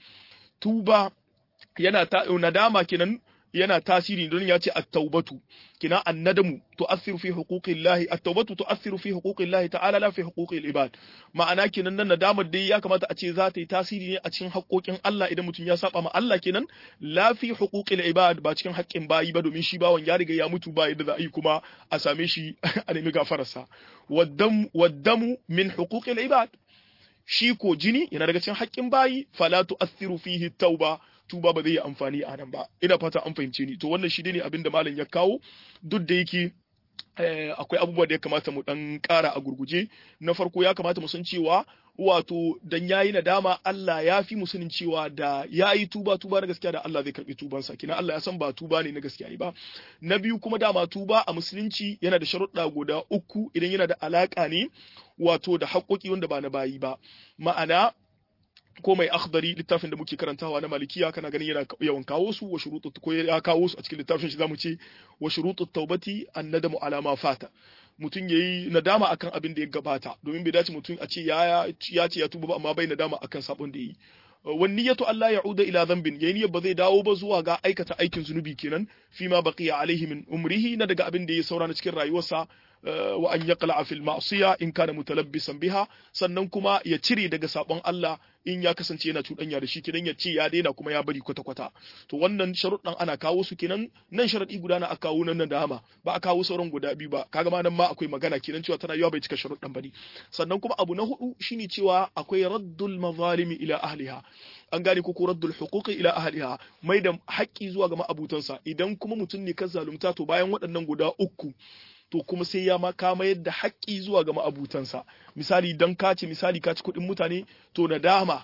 tuba yana ta nadama kenan yana tasiri don ya ce at-taubatu kina annadamu tu'athiru fi huquqillahi at-taubatu tu'athiru fi huquqillahi ta'ala la fi huquqil ibad ma'ana kenan nan nadamar dai ya kamata a ce za ta yi tasiri ne a cikin haƙoƙin Allah idan mutum ya saba ma Allah kenan la fi huquqil ibad ba cikin haƙƙin bayi ba domin shi bawan ya riga ya mutu ba yadda za a yi kuma a same shi a nemi gafararsa waddam waddamu min huquqil ibad shi ko jini yana daga cikin haƙƙin bayi fala tu'athiru fihi tauba tuba ba zai yi amfani a nan ba ina fata an fahimce ni to wannan shi ne abin da malam ya kawo duk da yake akwai abubuwa da ya kamata mu dan ƙara a gurguje na farko ya kamata mu san cewa wato dan yayi nadama Allah ya fi mu sanin cewa da yayi tuba tuba na gaskiya da Allah zai karbi tubansa kina Allah ya san ba tuba ne na gaskiya ba na biyu kuma dama tuba a musulunci yana da sharuɗa guda uku idan yana da alaka ne wato da haƙoƙi wanda ba na bayi ba ma'ana ko mai akhdari littafin da muke karantawa na malikiya kana ganin yana yawan kawo su wa shurutu ko ya kawo su a cikin littafin shi zamu ce wa shurutu taubati annadamu ala ma fata mutum yayi nadama akan abin da ya gabata domin bai dace mutum a ce ya ya ce ya tuba ba amma bai nadama akan sabon da yi wan niyyatu Allah ya'uda ila dhanbin yayin niyyar ba zai dawo ba zuwa ga aikata aikin zunubi kenan fi ma baqiya alaihi min umrihi na daga abin da ya saura na cikin rayuwarsa wa an yaqla fil ma'siya in kana mutalabbisan biha sannan kuma ya cire daga sabon Allah in ya kasance yana cuɗanya da shi kenan ya ce ya daina kuma ya bari kwata kwata to wannan sharuɗan ana kawo su kenan nan sharaɗi guda na a kawo nan dama ba a kawo sauran guda biyu ba kaga ma nan ma akwai magana kenan cewa tana yawa bai cika sharuɗan bane sannan kuma abu na hudu shine cewa akwai raddul mazalimi ila ahliha an gane ko raddul huquqi ila ahliha mai da haƙƙi zuwa ga ma'abutansa idan kuma mutum ne ka zalunta to bayan waɗannan guda uku to kuma sai ya ma ka mayar da haƙƙi zuwa ga ma'abutansa misali dan ka ce misali ka ci kuɗin mutane to nadama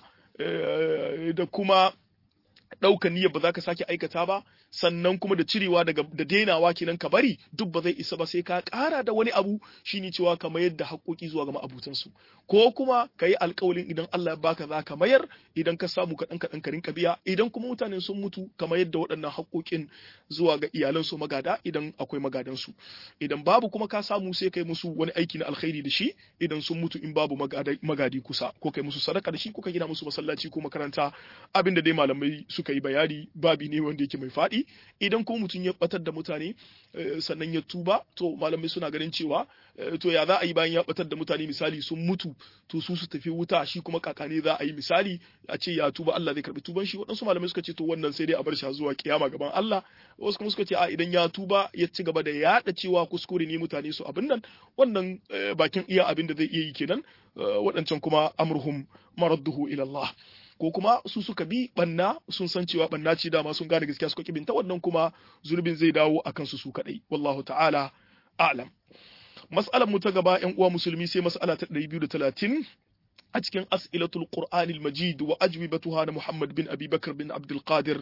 da kuma ɗaukan niyyar ba za ka sake aikata ba sannan kuma da cirewa daga da dainawa kenan ka bari duk ba zai isa ba sai ka ƙara da wani abu shine cewa ka mayar da haƙoƙi zuwa ga ma'abutansu ko kuma ka yi alƙawalin idan Allah ya baka za ka mayar idan ka samu kaɗan kaɗan ka rinka biya idan kuma mutanen sun mutu ka mayar da waɗannan haƙoƙin zuwa ga iyalansu magada idan akwai magadansu idan babu kuma ka samu sai kai musu wani aiki na alkhairi da shi idan sun mutu in babu magadi kusa ko kai musu sadaka da shi ko ka gina musu masallaci ko makaranta abinda dai malamai suka yi bayani babi ne wanda yake mai faɗi daɗi idan kuma mutum ya batar da mutane sannan ya tuba to malamai suna ganin cewa to ya za a yi bayan ya batar da mutane misali sun mutu to su su tafi wuta shi kuma kakane za a yi misali a ce ya tuba Allah zai karbi tuban shi waɗansu malamai suka ce to wannan sai dai a bar shi zuwa kiyama gaban Allah wasu kuma suka ce a idan ya tuba ya ci gaba da yaɗa cewa kuskure ne mutane su abin nan wannan bakin iya abin da zai iya yi kenan waɗancan kuma amruhum maradduhu ila Allah ko kuma su suka bi banna sun san cewa banna ce dama sun gane gaskiya suka kibinta wannan kuma zurbin zai dawo akan su su kadai wallahu ta'ala a'lam mas'alar mu ta gaba ƴan uwa musulmi sai mas'ala ta 230 a cikin as'ilatul qur'anil majid wa ajwibatuha na muhammad bin abi bakr bin abdul qadir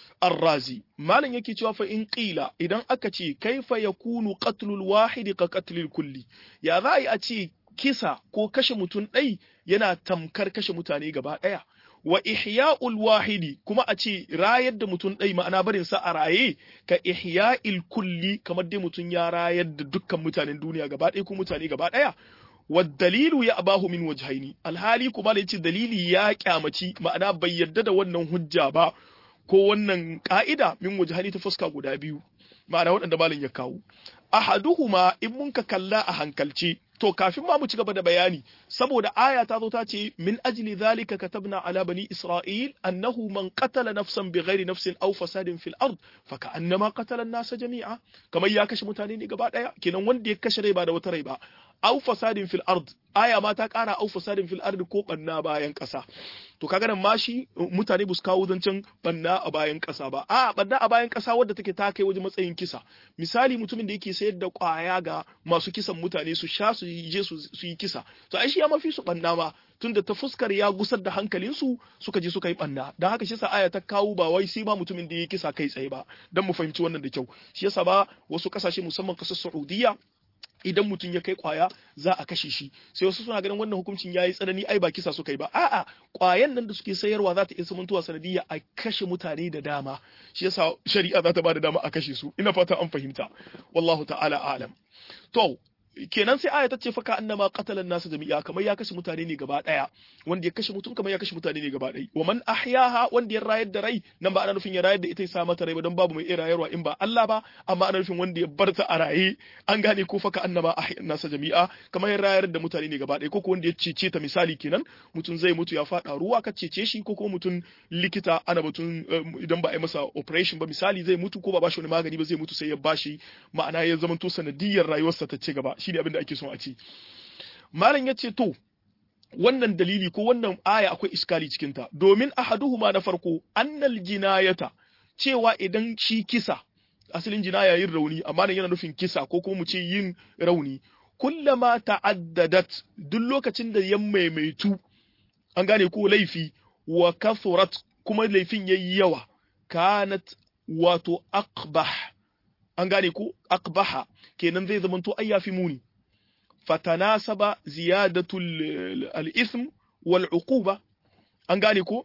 الرازي مالن yake cewa fa in qila idan aka ce kaifa yakunu qatlul wahid ka qatlil kulli ya za a ce kisa ko kashe mutum ɗai yana tamkar kashe mutane gaba ɗaya wa ihya'ul wahidi kuma a ce rayar da mutum ɗai ma'ana barin sa a raye ka ihya'il kulli kamar dai mutum ya rayar da dukkan mutanen duniya gaba ɗaya ko mutane gaba ɗaya wa dalilu ya abahu min wajhaini alhali kuma da yace dalili ya kyamaci ma'ana bai yarda da wannan hujja ba ko wannan ka'ida min wajhaini ta fuska guda biyu ma'ana waɗanda malam ya kawo ahaduhuma in mun ka kalla a hankalce to kafin ma mu ci gaba da bayani saboda aya ta zo ta ce min ajli zalika katabna ala bani isra'il annahu man qatala nafsan bighairi nafsin aw fasadin fil ard fa ka'annama qatala an-nasa jami'a kamar ya kashe mutane ne gaba daya kenan wanda ya kashe rai ba da wata rai ba aw fasadin fil ard aya ma ta kara aw fasadin fil ard ko banna bayan kasa to kaga nan ma shi mutane bus kawo zancen banna a bayan kasa ba a banna a bayan kasa wadda take ta kai wajen matsayin kisa misali mutumin da yake sayar da kwaya ga masu kisan mutane su sha su je su yi kisa to ai shi ya mafi su banna ma tunda ta fuskar ya gusar da hankalinsu suka je suka yi banna don haka shi sa aya ta kawo ba wai sai ma mutumin da ya kisa kai tsaye ba don mu fahimci wannan da kyau shi yasa ba wasu kasashe musamman kasar Saudiya idan mutum ya kai kwaya za a kashe shi sai wasu suna ganin wannan hukuncin yayi tsanani ai ba kisa suka yi ba a'a kwayan nan da suke sayarwa za ta iya samantowa sanadiyya a kashe mutane da dama shi yasa shari'a za ta ba da dama a kashe su ina fata an fahimta wallahu ta'ala alam to kenan sai aya ta ce faka annama qatala nasu jami'a kamar ya kashe mutane ne gaba daya wanda ya kashe mutum kamar ya kashe mutane ne gaba daya wa man ahyaha wanda ya rayar da rai nan ba ana nufin ya rayar da ita ya sa mata rai ba don babu mai iya rayarwa in ba Allah ba amma ana nufin wanda ya bar ta a raye an gane ko faka annama ahya nasa jami'a kamar ya rayar da mutane ne gaba daya ko ko wanda ya cece ta misali kenan mutum zai mutu ya fada ruwa ka cece shi ko kuma mutum likita ana mutum idan ba a yi masa operation ba misali zai mutu ko ba bashi wani magani ba zai mutu sai ya bashi ma'ana ya zamanto sanadiyar rayuwarsa ta ci gaba shine abin da ake son a ce malam ya ce to wannan dalili ko wannan aya akwai iskali cikin ta domin ahaduhuma na farko annal jinayata cewa idan shi kisa asalin jinaya yin rauni amma nan yana nufin kisa ko kuma mu ce yin rauni kullama ta'addadat duk lokacin da ya maimaitu an gane ko laifi wa kathurat kuma laifin yayi yawa kanat wato aqbah an gane ko aqbaha kenan zai zamanto ai yafi muni fatanasaba ziyadatul al-ithm wal uquba an gane ko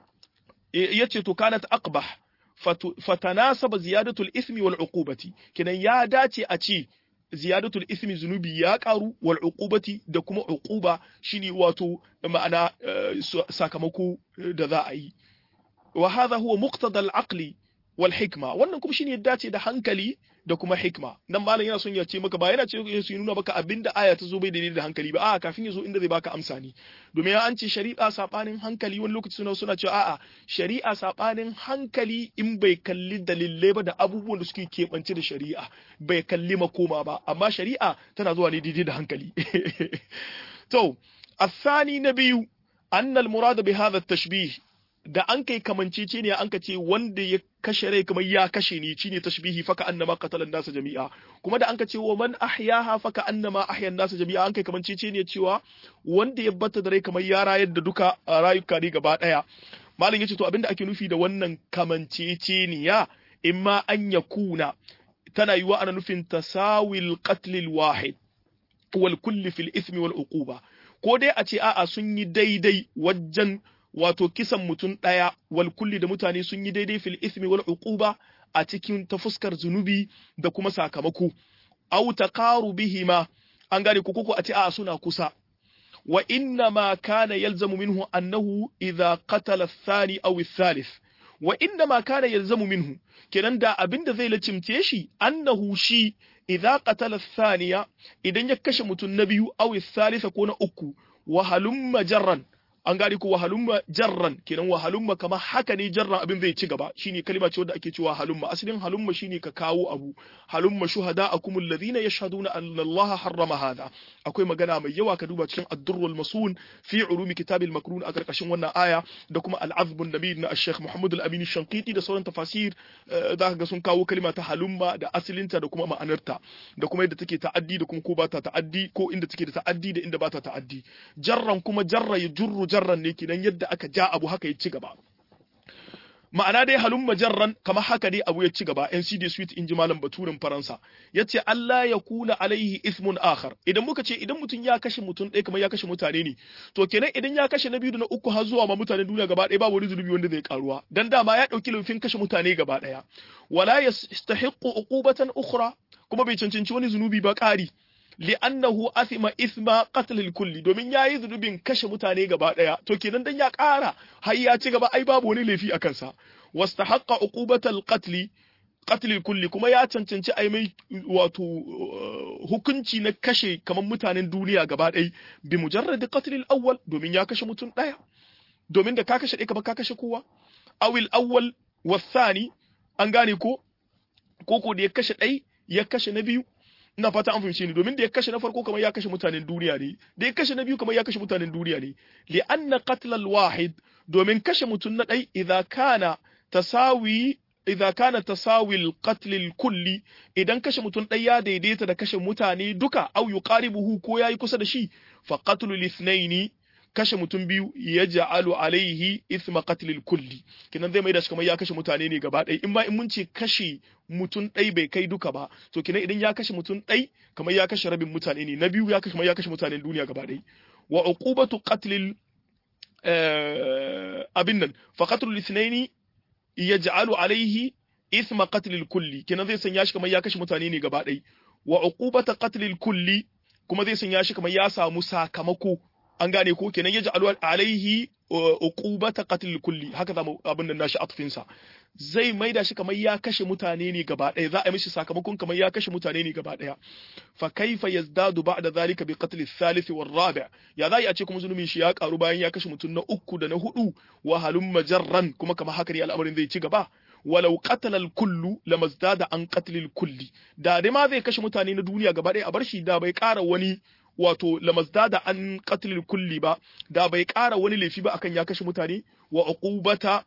yace to kanat aqbah fatanasaba ziyadatul ithmi wal uqubati kenan ya dace a ce ziyadatul ismi zunubi ya karu wal uqubati da kuma uquba shine wato ma'ana sakamako da za a yi wa hadha huwa muqtada al aqli wal hikma wannan kuma shine ya dace da hankali da kuma hikma nan malam yana son ya ce maka ba yana ce ya nuna maka abinda aya ta zo bai daidai da hankali ba a'a kafin ya zo inda zai baka amsa ne domin ya an ce shari'a sabanin hankali wani lokaci suna suna cewa a'a shari'a sabanin hankali in bai kalli dalilai ba da abubuwan da suke keɓance da shari'a bai kalli makoma ba amma shari'a tana zuwa ne daidai da hankali to الثاني نبي أن المراد بهذا التشبيه da an kai kamancece ne an ka ce wanda ya kashe rai kamar ya kashe ni shine tashbihi faka annama qatala nasa jami'a kuma da an ka ce wa man ahyaha faka annama ahya nasa jami'a an kai kamancece ne cewa wanda ya bata da rai kamar ya rayar da duka rayuka ne gaba daya malam yace to abinda ake nufi da wannan kamancece ne ya imma an yakuna tana yiwa ana nufin tasawil qatlil wahid wal kulli fil ismi wal uquba ko dai a ce a'a sun yi daidai wajen wato kisan mutum ɗaya wal kulli da mutane sun yi daidai fil ismi wal uquba a cikin ta fuskar zunubi da kuma sakamako aw taqarubihima an gane ko koko a ce a suna kusa wa inna ma kana yalzamu minhu annahu idha qatala ath-thani aw ath-thalith wa inna ma kana yalzamu minhu kenan da abinda zai lacimce shi annahu shi idza qatala thaniya idan ya kashe mutum na biyu aw thalitha ko na uku wa halumma jarran an gane ko wahalumma jarran kenan wahalumma kamar haka ne jarran abin zai ci gaba shine kalma ce wanda ake cewa halumma asalin halumma shine ka kawo abu halumma shuhada akum alladhina yashhaduna anna allaha harrama hada akwai magana mai yawa ka duba cikin ad-durrul masun fi ulumi kitabil makrun a karkashin wannan aya da kuma al-azb an-nabi na al-sheikh muhammad al-amin shanqiti da sauran tafasir zaka ga sun kawo kalma ta halumma da asalinta da kuma ma'anarta da kuma yadda take ta'addi da kuma ko ba ta ta'addi ko inda take da ta'addi da inda ba ta ta'addi jarran kuma jarra ya jurru jarran ne kidan yadda aka ja abu haka ya ci gaba ma'ana dai halumma jarran kamar haka dai abu ya ci gaba NCD suite in ji malam baturin faransa yace Allah ya kula alaihi ismun akhar idan muka ce idan mutum ya kashe mutum ɗaya kamar ya kashe mutane ne to kenan idan ya kashe na biyu da na uku har zuwa ma mutanen duniya gaba ɗaya babu wani zunubi wanda zai karuwa dan dama ya ɗauki laifin kashe mutane gaba ɗaya wala yastahiqqu uqubatan ukhra kuma bai cancanci wani zunubi ba ƙari li'annahu athima ithma qatl al-kulli domin yayi zunubin kashe mutane gaba daya to kenan dan ya ƙara har ya ci gaba ai babu wani laifi akan sa wastahaqqa uqubatal qatl qatl al-kulli kuma ya cancanci ai mai wato hukunci na kashe kamar mutanen duniya gaba ɗaya bi mujarrad qatl al-awwal domin ya kashe mutum daya domin da ka kashe ɗaya kamar ka kashe kowa awil awwal wasani an gane ko ko da ya kashe ɗai ya kashe na biyu ina fata an fahimce ni domin da ya kashe na farko kamar ya kashe mutanen duniya ne da ya kashe na biyu kamar ya kashe mutanen duniya ne li anna qatl al wahid domin kashe mutum na dai idza kana tasawi idza kana tasawi al qatl al kulli idan kashe mutum dai ya daidaita da kashe mutane duka au yuqaribuhu ko yayi kusa da shi fa qatl al ithnaini kashe mutum biyu ya ja'alu alaihi ithma qatlil kulli kinan zai mai da shi kamar ya kashe mutane ne gaba ɗaya in ba in mun ce kashe mutum ɗai bai kai duka ba to kinan idan ya kashe mutum ɗai kamar ya kashe rabin mutane ne na biyu ya kashe kamar ya kashe mutanen duniya gaba ɗaya wa uqubatu qatlil abin nan fa qatlul ithnaini yaj'alu alaihi ithma qatlil kulli kinan zai sanya shi kamar ya kashe mutane ne gaba ɗaya wa uqubatu qatlil kulli kuma zai sanya shi kamar ya samu sakamako an gane ko kenan ya ja'alu alaihi uqubata qatl kulli haka zamu abin nan nashi atfin sa zai maida shi kamar ya kashe mutane ne gaba ɗaya za a yi mishi sakamakon kamar ya kashe mutane ne gaba ɗaya fa kaifa yazdadu ba'da zalika bi qatl al-thalith war rabi' ya zai a ce kuma zulumin shi ya karu bayan ya kashe mutum na uku da na hudu wa halum majarran kuma kamar haka ne al'amarin zai ci gaba walau qatala al-kullu lamazdada an qatl al-kulli da dai ma zai kashe mutane na duniya gaba ɗaya a bar shi da bai ƙara wani wato lamazdada an qatlil kulli ba da bai ƙara wani laifi ba akan ya kashe mutane wa uqubata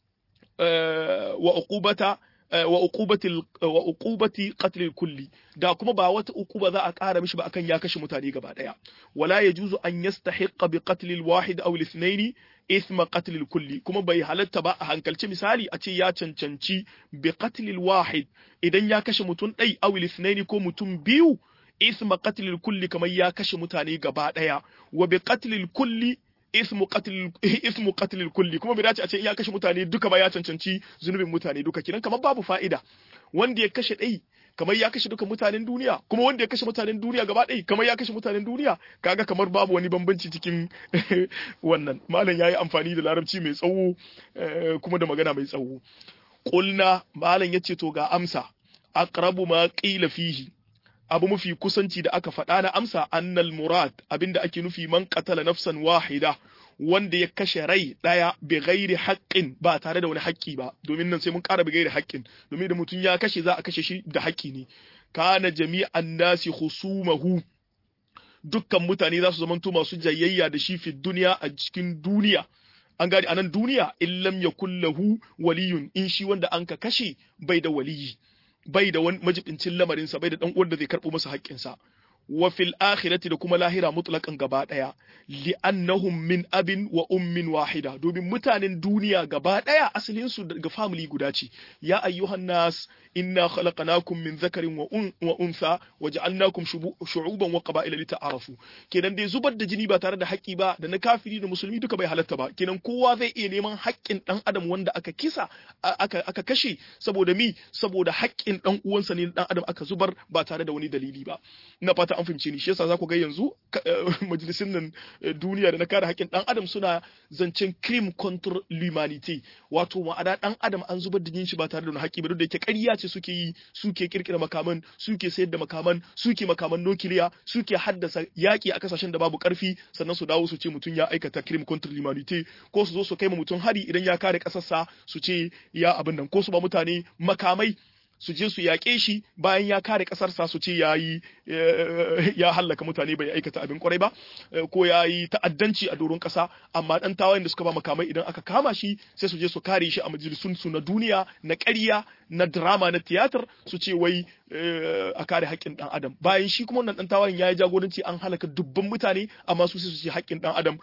wa uqubata wa uqubatil wa uqubati qatlil kulli da kuma ba wata uquba za a ƙara mishi ba akan ya kashe mutane gaba daya wala yajuzu an yastahiqqa bi qatlil wahid aw al-ithnayn ithma qatlil kulli kuma bai halatta ba a hankalci misali a ce ya cancanci bi qatlil wahid idan ya kashe mutum ɗai aw al-ithnayn ko mutum biyu isma qatlil kulli kamar ya kashe mutane gaba daya wa bi qatlil kulli ismu qatlil ismu qatlil kulli kuma bai dace a ce in ya kashe mutane duka ba ya cancanci zunubin mutane duka kinan kamar babu fa'ida wanda ya kashe dai kamar ya kashe duka mutanen duniya kuma wanda ya kashe mutanen duniya gaba ɗaya kamar ya kashe mutanen duniya kaga kamar babu wani bambanci cikin wannan malam yayi amfani da larabci mai tsawo kuma da magana mai tsawo qulna malam yace to ga amsa aqrabu ma qila fihi abu mafi kusanci da aka faɗa na amsa annal murad abinda ake nufi man qatala nafsan wahida wanda ya kashe rai ɗaya bi ghairi haqqin ba tare da wani haƙƙi ba domin nan sai mun ƙara bi ghairi haqqin domin da mutum ya kashe za a kashe shi da haƙƙi ne kana jami'an nasi khusumahu dukkan mutane za su zamanto masu jayayya da shi fi duniya a cikin duniya an gadi anan duniya illam yakul lahu waliyun in shi wanda an ka kashe bai da waliyi bai da wani majibincin lamarinsa bai da dan uwan da zai karbo masa haƙƙinsa wa fil akhirati da kuma lahira mutlaqan gaba daya li'annahum min abin wa ummin wahida domin mutanen duniya gaba daya asalin su daga family guda ce ya ayyuhan nas inna khalaqnakum min dhakarin wa wa untha waja'alnakum shu'uban wa qaba'ila lita'arafu kenan dai zubar da jini ba tare da haƙƙi ba da na kafiri da musulmi duka bai halatta ba kenan kowa zai iya neman haƙƙin dan adam wanda aka kisa aka aka kashe saboda mi saboda haƙƙin dan uwansa ne dan adam aka zubar ba tare da wani dalili ba ina fata an fahimce ni shi yasa za ku ga yanzu majalisun nan duniya da na kare haƙƙin dan adam suna zancen crime contre l'humanité wato ma'ana dan adam an zubar da jinin shi ba tare da wani haƙƙi ba duk da yake ƙarya ce suke yi suke kirkira makaman suke sayar da makaman suke makaman nukiliya suke haddasa yaƙi a kasashen da babu ƙarfi sannan su dawo su ce mutum ya aikata crime contre l'humanité ko su zo su kai ma mutum hari idan ya kare ƙasarsa su ce ya abin nan ko su ba mutane makamai su je su yaƙe shi bayan ya kare ƙasarsa su ce ya yi ya hallaka mutane bai aikata abin kwarai ba ko ya yi ta'addanci a doron ƙasa amma ɗan tawayen da suka ba makamai idan aka kama shi sai su je su kare shi a majalisun su na duniya na ƙarya na drama na tiyatar su ce wai a kare haƙƙin ɗan adam bayan shi kuma wannan ɗan tawayen ya yi jagoranci an halaka dubban mutane amma su su ce haƙƙin ɗan adam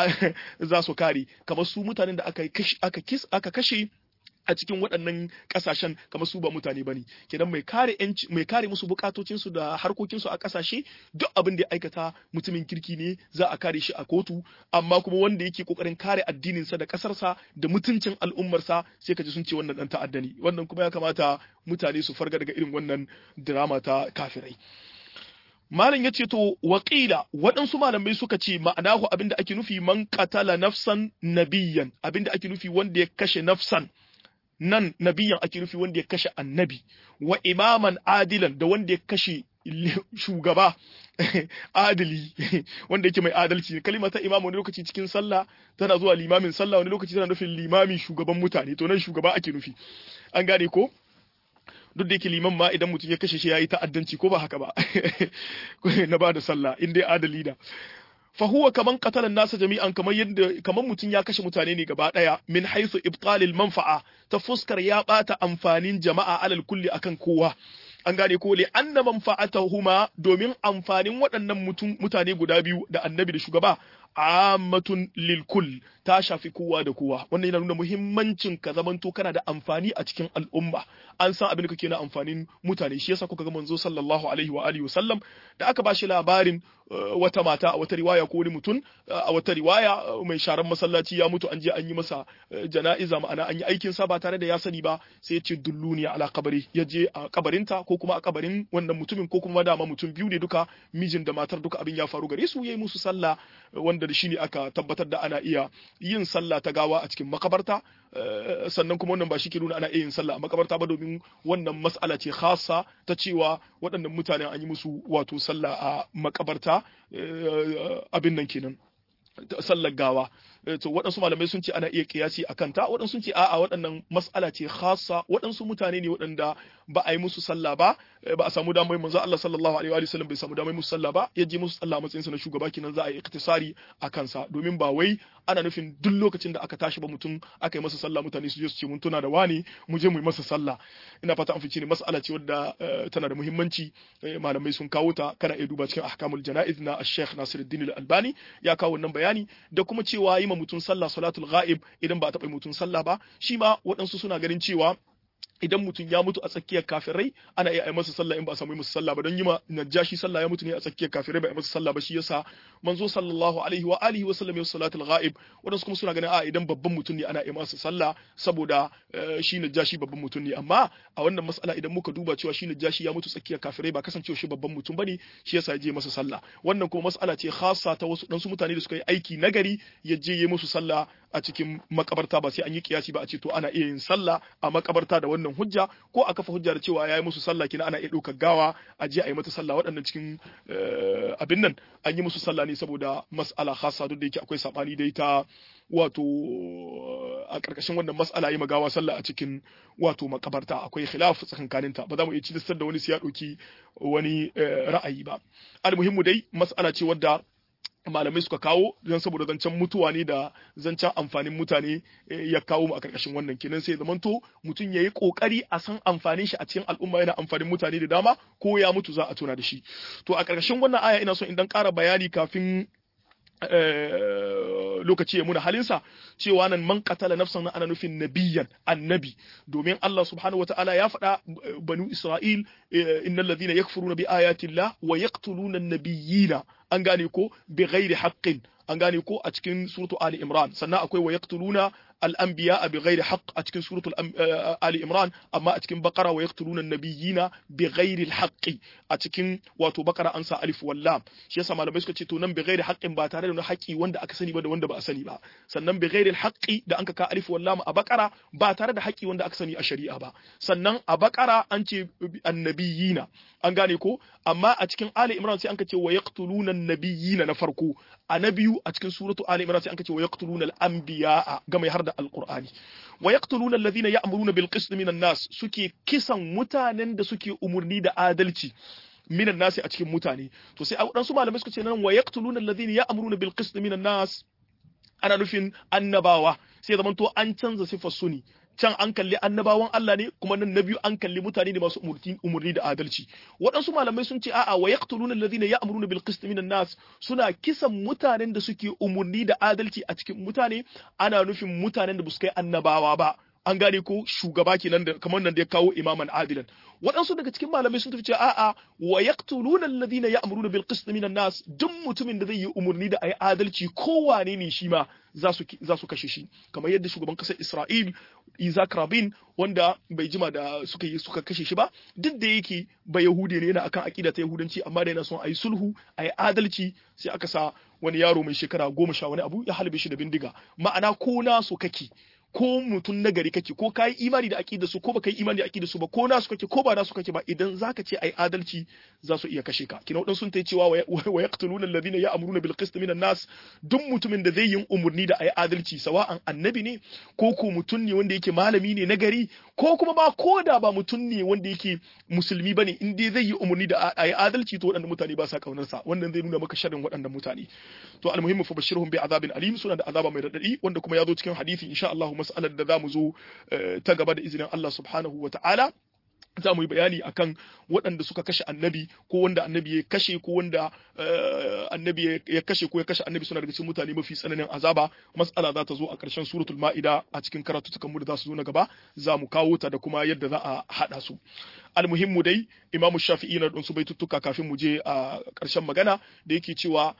za su kare kamar su mutanen da aka kashe a cikin waɗannan ƙasashen kamar su ba mutane bane kenan mai kare yanci mai kare musu bukatocin su da harkokin su a ƙasashe duk abin da ya aikata mutumin kirki ne za a kare shi a kotu amma kuma wanda yake kokarin kare addinin sa da ƙasar sa da mutuncin al'ummar sa sai kaji sun ce wannan dan ta'adda ne wannan kuma ya kamata mutane su farga daga irin wannan drama ta kafirai Malam ya ce to waƙila waɗansu malamai suka ce ma'anahu abinda ake nufi man qatala nafsan nabiyyan abinda ake nufi wanda ya kashe nafsan nan nabiyan ake nufi wanda ya kashe annabi wa imaman adilan da wanda ya kashe shugaba adili wanda yake mai adalci kalima ta imam wani lokaci cikin sallah tana zuwa limamin sallah wani lokaci tana nufin limami shugaban mutane to nan shugaba ake nufi an gane ko duk da yake liman ma idan mutum ya kashe shi yayi ta'addanci ko ba haka ba na ba da sallah in dai adali da fa huwa kaman qatala nasa jami'an kamar yadda kaman mutum ya kashe mutane ne gaba daya min haythu ibtalil manfa'a ta fuskar ya bata amfanin jama'a alal kulli akan kowa an gane ko li anna manfa'atahuma domin amfanin waɗannan mutane guda biyu da annabi da shugaba ammatun lil kull ta shafi kowa da kowa wannan yana nuna muhimmancin ka zamanto kana da amfani a cikin al'umma an san abin da kake na amfanin mutane shi yasa kuka ga manzo sallallahu alaihi wa alihi wasallam da aka bashi labarin wata mata a wata riwaya ko wani mutum a wata riwaya mai sharan masallaci ya mutu an je an yi masa jana'iza ma'ana an yi aikin sa ba tare da ya sani ba sai ya ce dulluni ala kabari ya je a kabarinta ko kuma a kabarin wannan mutumin ko kuma dama mutum biyu ne duka mijin da matar duka abin ya faru gare su yayi musu sallah wanda da shi ne aka tabbatar da ana iya yin sallah ta gawa a cikin makabarta sannan kuma wannan ba shi ke nuna ana iya yin sallah a makabarta ba domin wannan mas'ala ce khassa ta cewa waɗannan mutanen an yi musu wato sallah a makabarta abin nan kenan sallar gawa to waɗansu malamai sun ce ana iya kiyasi a kanta waɗansu sun ce a'a waɗannan mas'ala ce khassa waɗansu mutane ne waɗanda ba a yi musu sallah ba ba a samu damar manzo Allah sallallahu alaihi wa sallam bai samu damar musu sallah ba ya je musu sallah matsayin sa na shugaba kenan za a yi iktisari a kansa domin ba wai ana nufin duk lokacin da aka tashi ba mutum aka yi masa sallah mutane su je su ce mun tuna da wani mu je mu yi masa sallah ina fata an fice ne mas'ala ce wadda tana da muhimmanci malamai sun kawo ta kana iya duba cikin ahkamul janaiz na Sheikh Nasiruddin Al-Albani ya kawo wannan bayani da kuma cewa yi ma mutum sallah salatul ghaib idan ba a taɓa mutum sallah ba shi ma waɗansu suna ganin cewa idan mutum ya mutu a tsakiyar kafirai ana iya yi masa sallah in ba a samu masa sallah ba don yi ma najashi sallah ya mutu ne a tsakiyar kafirai ba a masa sallah ba shi yasa manzo sallallahu alaihi wa alihi wa sallam ya salatul ghaib wadansu kuma suna ganin a idan babban mutum ne ana iya masa sallah saboda shi najashi babban mutum ne amma a wannan mas'ala idan muka duba cewa shi najashi ya mutu tsakiyar kafirai ba kasancewa shi babban mutum bane shi yasa ya je masa sallah wannan kuma mas'ala ce khassa ta wasu dan su mutane da suka yi aiki nagari ya je yi musu sallah a cikin makabarta ba sai an yi kiyasi ba a ce to ana iya yin sallah a makabarta da wannan hujja ko a kafa hujja da cewa ya yi musu sallah kina ana iya ɗaukar gawa a je a yi mata sallah waɗannan cikin abin nan an yi musu sallah ne saboda mas'ala khassa duk da yake akwai sabani da ita wato a ƙarƙashin wannan mas'ala yi magawa sallah a cikin wato makabarta akwai khilaf tsakankaninta ba za mu iya cilistar da wani su ya ɗauki wani ra'ayi ba almuhimmu dai mas'ala ce wadda malamai suka kawo don saboda zancen mutuwa ne da zancen amfanin mutane ya kawo mu a karkashin wannan kenan sai zamanto mutum ya yi kokari a san amfanin shi a cikin al'umma yana amfanin mutane da dama ko ya mutu za a tuna da shi to a karkashin wannan aya ina so in dan ƙara bayani kafin lokaci ya muna halinsa cewa nan man qatala nafsan ana nufin nabiyan annabi domin Allah subhanahu wataala ya faɗa banu Isra'il innal ladhina yakfuruna bi ayati Allah wa yaqtuluna an-nabiyina an gane ko bi ghairi haqqin an gane ko a cikin suratu Ali Imran sannan akwai wa yaqtuluna al-anbiya bi ghairi haqq a cikin suratu Ali Imran amma a cikin Baqara wa yaqtuluna an-nabiyina bi ghairi al-haqqi a cikin wato Baqara an sa alif wal lam shi yasa malamai suka ce to nan bi ghairi haqqin ba tare da wani haƙi wanda aka sani ba da wanda ba a sani ba sannan bi ghairi al-haqqi da an ka alif wal lam a Baqara ba tare da haƙi wanda aka sani a shari'a ba sannan a Baqara an ce annabiyina an gane ko amma a cikin Ali Imran sai an ka ce wa yaqtuluna an-nabiyina na farko a na biyu a cikin suratu Ali Imran sai an ka ce wa yaqtuluna al-anbiya ga mai har da alqur'ani wa yaqtuluna alladhina ya'muruna bil qist minan nas suke kisan mutanen da suke umurni da adalci minan nasi a cikin mutane to sai waɗansu malamai suka ce nan wa yaqtuluna alladhina ya'muruna bil qist minan nas ana nufin annabawa sai zaman to an canza sifar suni can an kalli annabawan Allah ne kuma nan na biyu an kalli mutane ne masu umurni da adalci waɗansu malamai sun ce a'a wa yaqtuluna alladhina ya'muruna bil qist minan nas suna kisan mutanen da suke umurni da adalci a cikin mutane ana nufin mutanen da ba su kai annabawa ba an gane ko shugaba kenan da kamar nan da ya kawo imaman adilan waɗansu daga cikin malamai sun tafi cewa a'a wa yaqtuluna alladhina ya'muruna bil qist minan nas duk mutumin da zai yi umurni da ayi adalci kowane ne shi ma za su za su kashe shi kamar yadda shugaban kasar Isra'il Isaac Rabin wanda bai jima da suka yi suka kashe shi ba duk da yake ba Yahudi ne yana akan akida ta Yahudanci amma da yana son ayi sulhu ayi adalci sai aka sa wani yaro mai shekara goma sha wani abu ya halbe shi da bindiga ma'ana ko na so kake ko mutum na gari kake ko kai imani da aqida su ko baka yi imani da aqida su ba ko nasu kake ko ba nasu kake ba idan zaka ce ai adalci za su iya kashe ka kina wadan sun tai cewa wa yaqtuluna alladhina ya'muruna bil qist minan nas duk mutumin da zai yi umurni da ai adalci sawa'an annabi ne ko ko mutum ne wanda yake malami ne na gari ko kuma ba ko da ba mutum ne wanda yake musulmi bane in dai zai yi umurni da ai adalci to waɗannan mutane ba sa kaunar sa wannan zai nuna maka sharrin waɗannan mutane to almuhimmu fa bashirhum bi azabin alim suna da azaba mai radadi wanda kuma ya zo cikin hadisi insha Allah mas'alar da za mu zo ta gaba da izinin Allah subhanahu wa ta'ala za mu yi bayani akan waɗanda suka kashe annabi ko wanda annabi ya kashe ko wanda annabi ya kashe ko ya kashe annabi suna daga cikin mutane mafi tsananin azaba mas'ala za ta zo a ƙarshen suratul ma'ida a cikin karatutukan mu da za su zo na gaba za mu kawo ta da kuma yadda za a haɗa su almuhimmu dai imamu shafi'i na ɗansu baituttuka kafin mu je a ƙarshen magana da yake cewa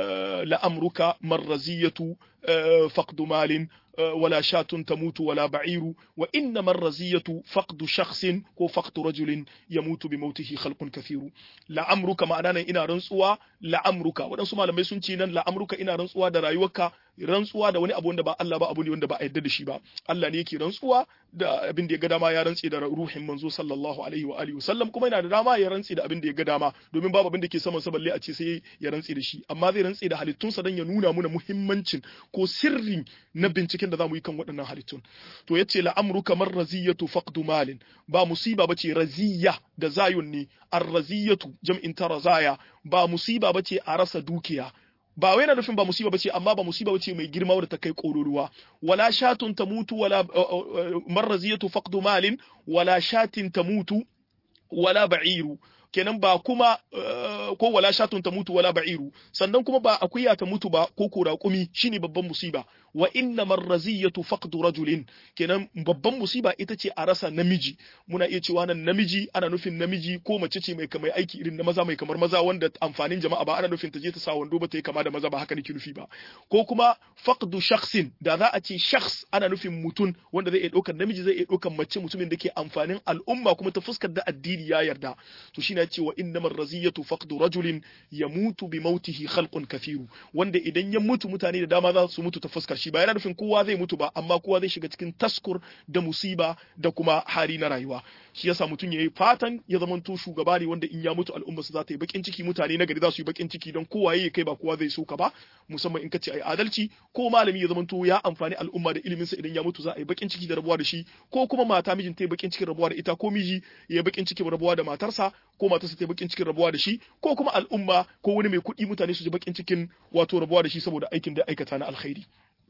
la'amruka marraziyatu faqdu malin ولا شاة تموت ولا بعير وإنما الرزية فقد شخص كو فقد رجل يموت بموته خلق كثير لعمرك معنانا إنا رنسوا لعمرك ودنسو ما لما يسون تينا لعمرك إنا رنسوا دا رايوكا rantsuwa da wani abu wanda ba Allah ba abu ne wanda ba a yarda da shi ba Allah ne yake rantsuwa da abin da ya ga dama ya rantsi da ruhin manzo sallallahu alaihi wa alihi wasallam kuma yana da dama ya rantsi da abin da ya ga dama domin babu abin da ke saman sa balle a ce sai ya rantsi da shi amma zai rantsi da halittunsa dan ya nuna muna muhimmancin ko sirri na binciken da zamu yi kan waɗannan halittun to yace la amru kamar raziyatu faqdu malin ba musiba bace raziya da zayun ne ar-raziyatu jam'in ta razaya ba musiba bace a rasa dukiya ba wai na nufin ba musiba bace amma ba musiba bace mai girma wadda ta kai ƙororuwa wala shatun tamutu wala marraziyatu faqdu malin wala shatin tamutu wala ba'iru kenan ba kuma ko wala shatun ta mutu wala ba'iru sannan kuma ba akuya ta mutu ba ko ko raƙumi shine babban musiba wa inna marraziyatu faqdu rajulin kenan babban musiba ita ce a rasa namiji muna iya cewa nan namiji ana nufin namiji ko mace ce mai kamar aiki irin na maza mai kamar maza wanda amfanin jama'a ba ana nufin ta je ta sa wando ba ta yi kama da maza ba haka nake nufi ba ko kuma faqdu shakhsin da za a ce shakhs ana nufin mutum wanda zai iya ɗaukar namiji zai iya ɗaukar mace mutumin da ke amfanin al'umma kuma ta fuskar da addini ya yarda to shine ce wa innamar raziyatu faqdu rajulin yamutu bi mautihi khalqun kathiru wanda idan ya mutu mutane da dama za su mutu ta fuskar shi ba yana nufin kowa zai mutu ba amma kowa zai shiga cikin taskur da musiba da kuma hali na rayuwa shi yasa mutum yayi fatan ya zamanto shugaba ne wanda in ya mutu al'umma su za ta yi bakin ciki mutane na gari za su yi bakin ciki don kowa yayi kai ba kowa zai so ka ba musamman in ka ce ai adalci ko malami ya zamanto ya amfani al'umma da ilimin sa idan ya mutu za a yi bakin ciki da rabuwa da shi ko kuma mata mijin ta yi bakin cikin rabuwa da ita ko miji ya yi bakin cikin rabuwa da matarsa ko matarsa ta yi bakin cikin rabuwa da shi ko kuma al'umma ko wani mai kuɗi mutane su ji bakin cikin wato rabuwa da shi saboda aikin da aikata na alkhairi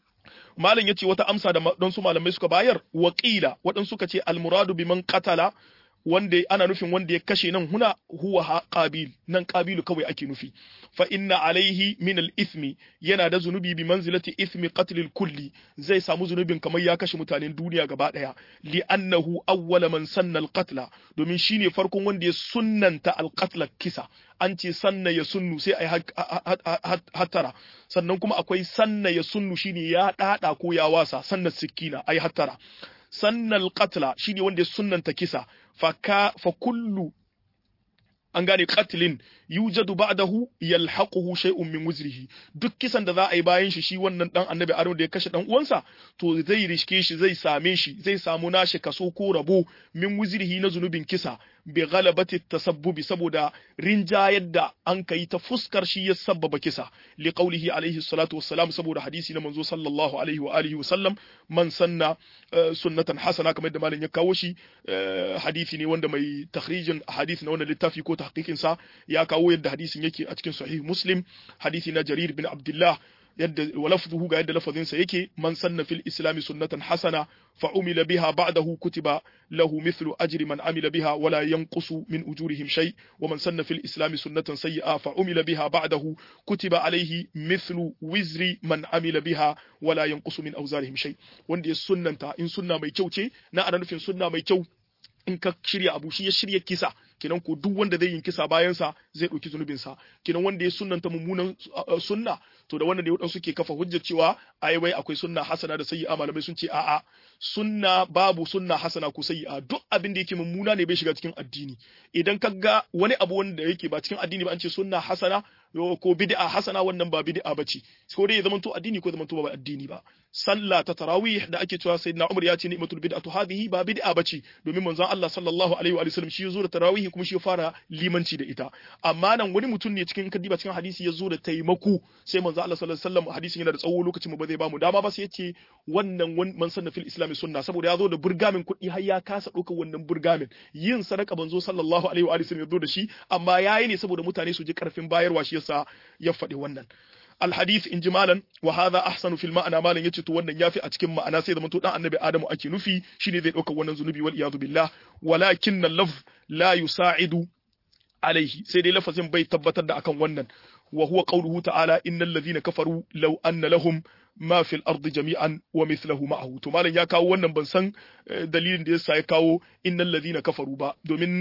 malam yace wata amsa da don su malamai suka bayar waqila wadan suka ce almuradu biman qatala wanda ana nufin wanda ya kashe nan huna huwa qabil nan qabilu kawai ake nufi fa inna alaihi min al-ithmi yana da zunubi bi manzilati ithmi qatl al-kulli zai samu zunubin kamar ya kashe mutanen duniya gaba daya li annahu awwala man sanna al-qatla domin shine farkon wanda ya sunnanta al-qatla kisa an ce sanna ya sunnu sai ai hattara sannan kuma akwai sanna ya sunnu shine ya dada ko ya wasa sanna sikina ai hattara sannal qatla shine wanda ya sunnanta kisa fa ka fa kullu an gane qatlin yujadu ba'dahu yalhaquhu shay'un min wuzrihi duk kisan da za a yi bayan shi shi wannan dan annabi Adamu da ya kashe dan uwansa to zai riske shi zai same shi zai samu nashi kaso ko rabo min wuzrihi na zunubin kisa bi ghalabati tasabbubi saboda rinjayar da an kai ta fuskar shi ya sabbaba kisa li qawlihi alaihi salatu wassalam saboda hadisi na manzo sallallahu alaihi wa alihi wasallam man sanna sunnatan hasana kamar da malam ya kawo shi hadisi ne wanda mai takhrijin hadisi na wannan littafi ko tahqiqin sa ya kawo yadda hadisin yake a cikin sahih muslim hadisi na jarir bin abdullah yadda walafzuhu ga yadda lafazinsa yake man sanna fil islami sunnatan hasana fa umila biha ba'dahu kutiba lahu mithlu ajri man amila biha wala yanqusu min ujurihim shay wa man sanna fil islami sunnatan sayyi'a fa umila biha ba'dahu kutiba alayhi mithlu wizri man amila biha wala yanqusu min awzarihim shay wanda ya sunnanta in sunna mai kyau ce na ana nufin sunna mai kyau in ka shirya abu shi ya shirya kisa kenan ko duk wanda zai yin kisa bayansa zai ɗauki zunubinsa kenan wanda ya sunnanta mummunan sunna to da wannan ne waɗansu ke kafa hujjar cewa ai wai akwai sunna hasana da sayyi'a malamai sun ce a'a sunna babu sunna hasana ko sayyi'a duk abin da yake mummuna ne bai shiga cikin addini idan ka ga wani abu wanda yake ba cikin addini ba an ce sunna hasana ko bid'a hasana wannan ba bid'a bace ko dai ya zamanto addini ko zamanto ba addini ba sallah ta tarawih da ake cewa sayyidina Umar ya ce ni'matul bid'atu hadhihi ba bid'a bace domin manzon Allah sallallahu alaihi wa sallam shi ya zo da tarawih kuma shi ya fara limanci da ita amma nan wani mutum ne cikin kadiba cikin hadisi ya zo da taimako sai manzon Allah sallallahu alaihi wa sallam hadisin yana da tsawo lokacin mu ba zai ba mu dama ba sai ya ce wannan man sanna fil islami sunna saboda ya zo da burgamin kuɗi har ya kasa ɗaukar wannan burgamin yin sadaka banzo sallallahu alaihi wa sallam ya zo da shi amma yayi ne saboda mutane su ji karfin bayarwa shi yasa ya faɗi wannan الحديث إن جمالا وهذا أحسن في المعنى مالا يتي تو wannan yafi a cikin ma'ana sai zaman to dan annabi Adamu ake nufi shine zai dauka wannan zunubi wal iyadu billah walakin al-lafz la yusa'idu alaihi sai dai lafazin bai tabbatar da akan wannan wa huwa qawluhu ta'ala innal ladhina kafaru law anna lahum ma fil ardi jami'an wa mithluhu ma'ahu to malam ya kawo wannan ban san dalilin da yasa ya kawo innal ladhina kafaru ba domin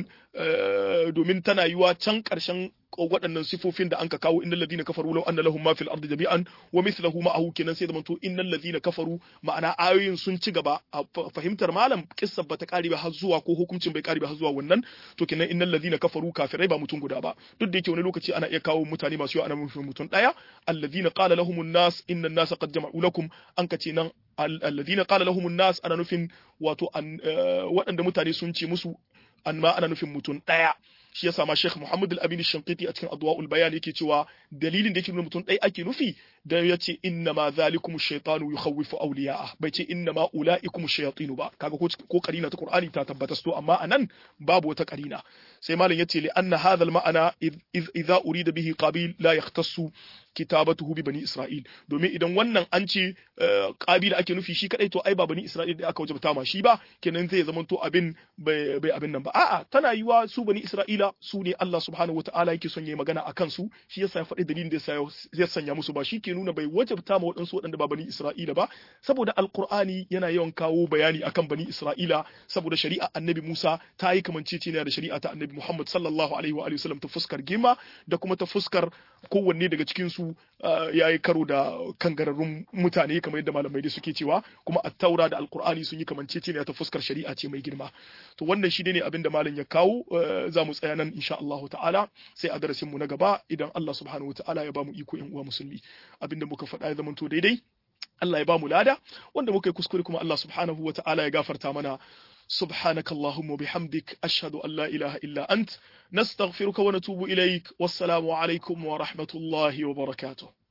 domin tana yiwa can karshen waɗannan sifofin da anka kawo innal ladhina kafaru law anna lahum ma fil ardi jami'an wa mithluhu ma'ahu kenan sai zamanto innal ladhina kafaru ma'ana ayoyin sun ci gaba a fahimtar malam kissa bata kare ba har zuwa ko hukuncin bai kare ba har zuwa wannan to kenan innal ladhina kafaru kafirai ba mutum guda ba duk da yake wani lokaci ana iya kawo mutane masu yawa ana nufin mutum daya alladhina qala lahumun nas inna an-nasa qad jama'u lakum an kace nan alladhina qala lahumun nas ana nufin wato waɗanda mutane sun ce musu an ma ana nufin mutum daya shi yasa ma Sheikh Muhammad Al-Amin Shankiti a cikin Adwa'ul Bayan yake cewa dalilin da yake nuna mutum ɗaya ake nufi da ya ce inna ma zalikum ash-shaytanu yukhawwifu awliya'a bai ce inna ma ulaikum ash-shayatinu ba kaga ko karina ta Qur'ani ta tabbata to amma anan babu wata karina sai malam yace li anna hadha al-ma'ana idza urida bihi qabil la yahtassu kitabatuhu bi bani Isra'il domin idan wannan an ce qabil ake nufi shi kadai to ai ba bani Isra'il da aka wajabta ma shi ba kenan zai zama to abin bai abin nan ba a'a tana yiwa su bani Isra'ila su ne Allah subhanahu wataala yake son yayi magana akan su shi yasa ya faɗi dalilin da ya sanya musu ba shi ke nuna bai wajabta ma waɗansu waɗanda ba bani Isra'ila ba saboda alqur'ani yana yawan kawo bayani akan bani Isra'ila saboda shari'a annabi Musa ta yi kamanceceniya da shari'a ta annabi Muhammad sallallahu alaihi wa alihi wasallam ta fuskar girma da kuma ta fuskar kowanne daga cikin su ya yi karo da kangararrun mutane kamar yadda malamai da suke cewa kuma attaura da alqur'ani sun yi kamanceceniya ta fuskar shari'a ce mai girma to wannan shi ne abin da malam ya kawo za mu tsaya nan insha Allah ta'ala sai a darasin mu na gaba idan Allah subhanahu wa ta'ala ya ba mu iko yan uwa musulmi abinda muka faɗa ya zamanto daidai Allah ya ba mu lada wanda muka yi kuskure kuma Allah subhanahu wa ta'ala ya gafarta mana سبحانك اللهم وبحمدك أشهد أن لا إله إلا أنت نستغفرك ونتوب إليك والسلام عليكم ورحمة الله وبركاته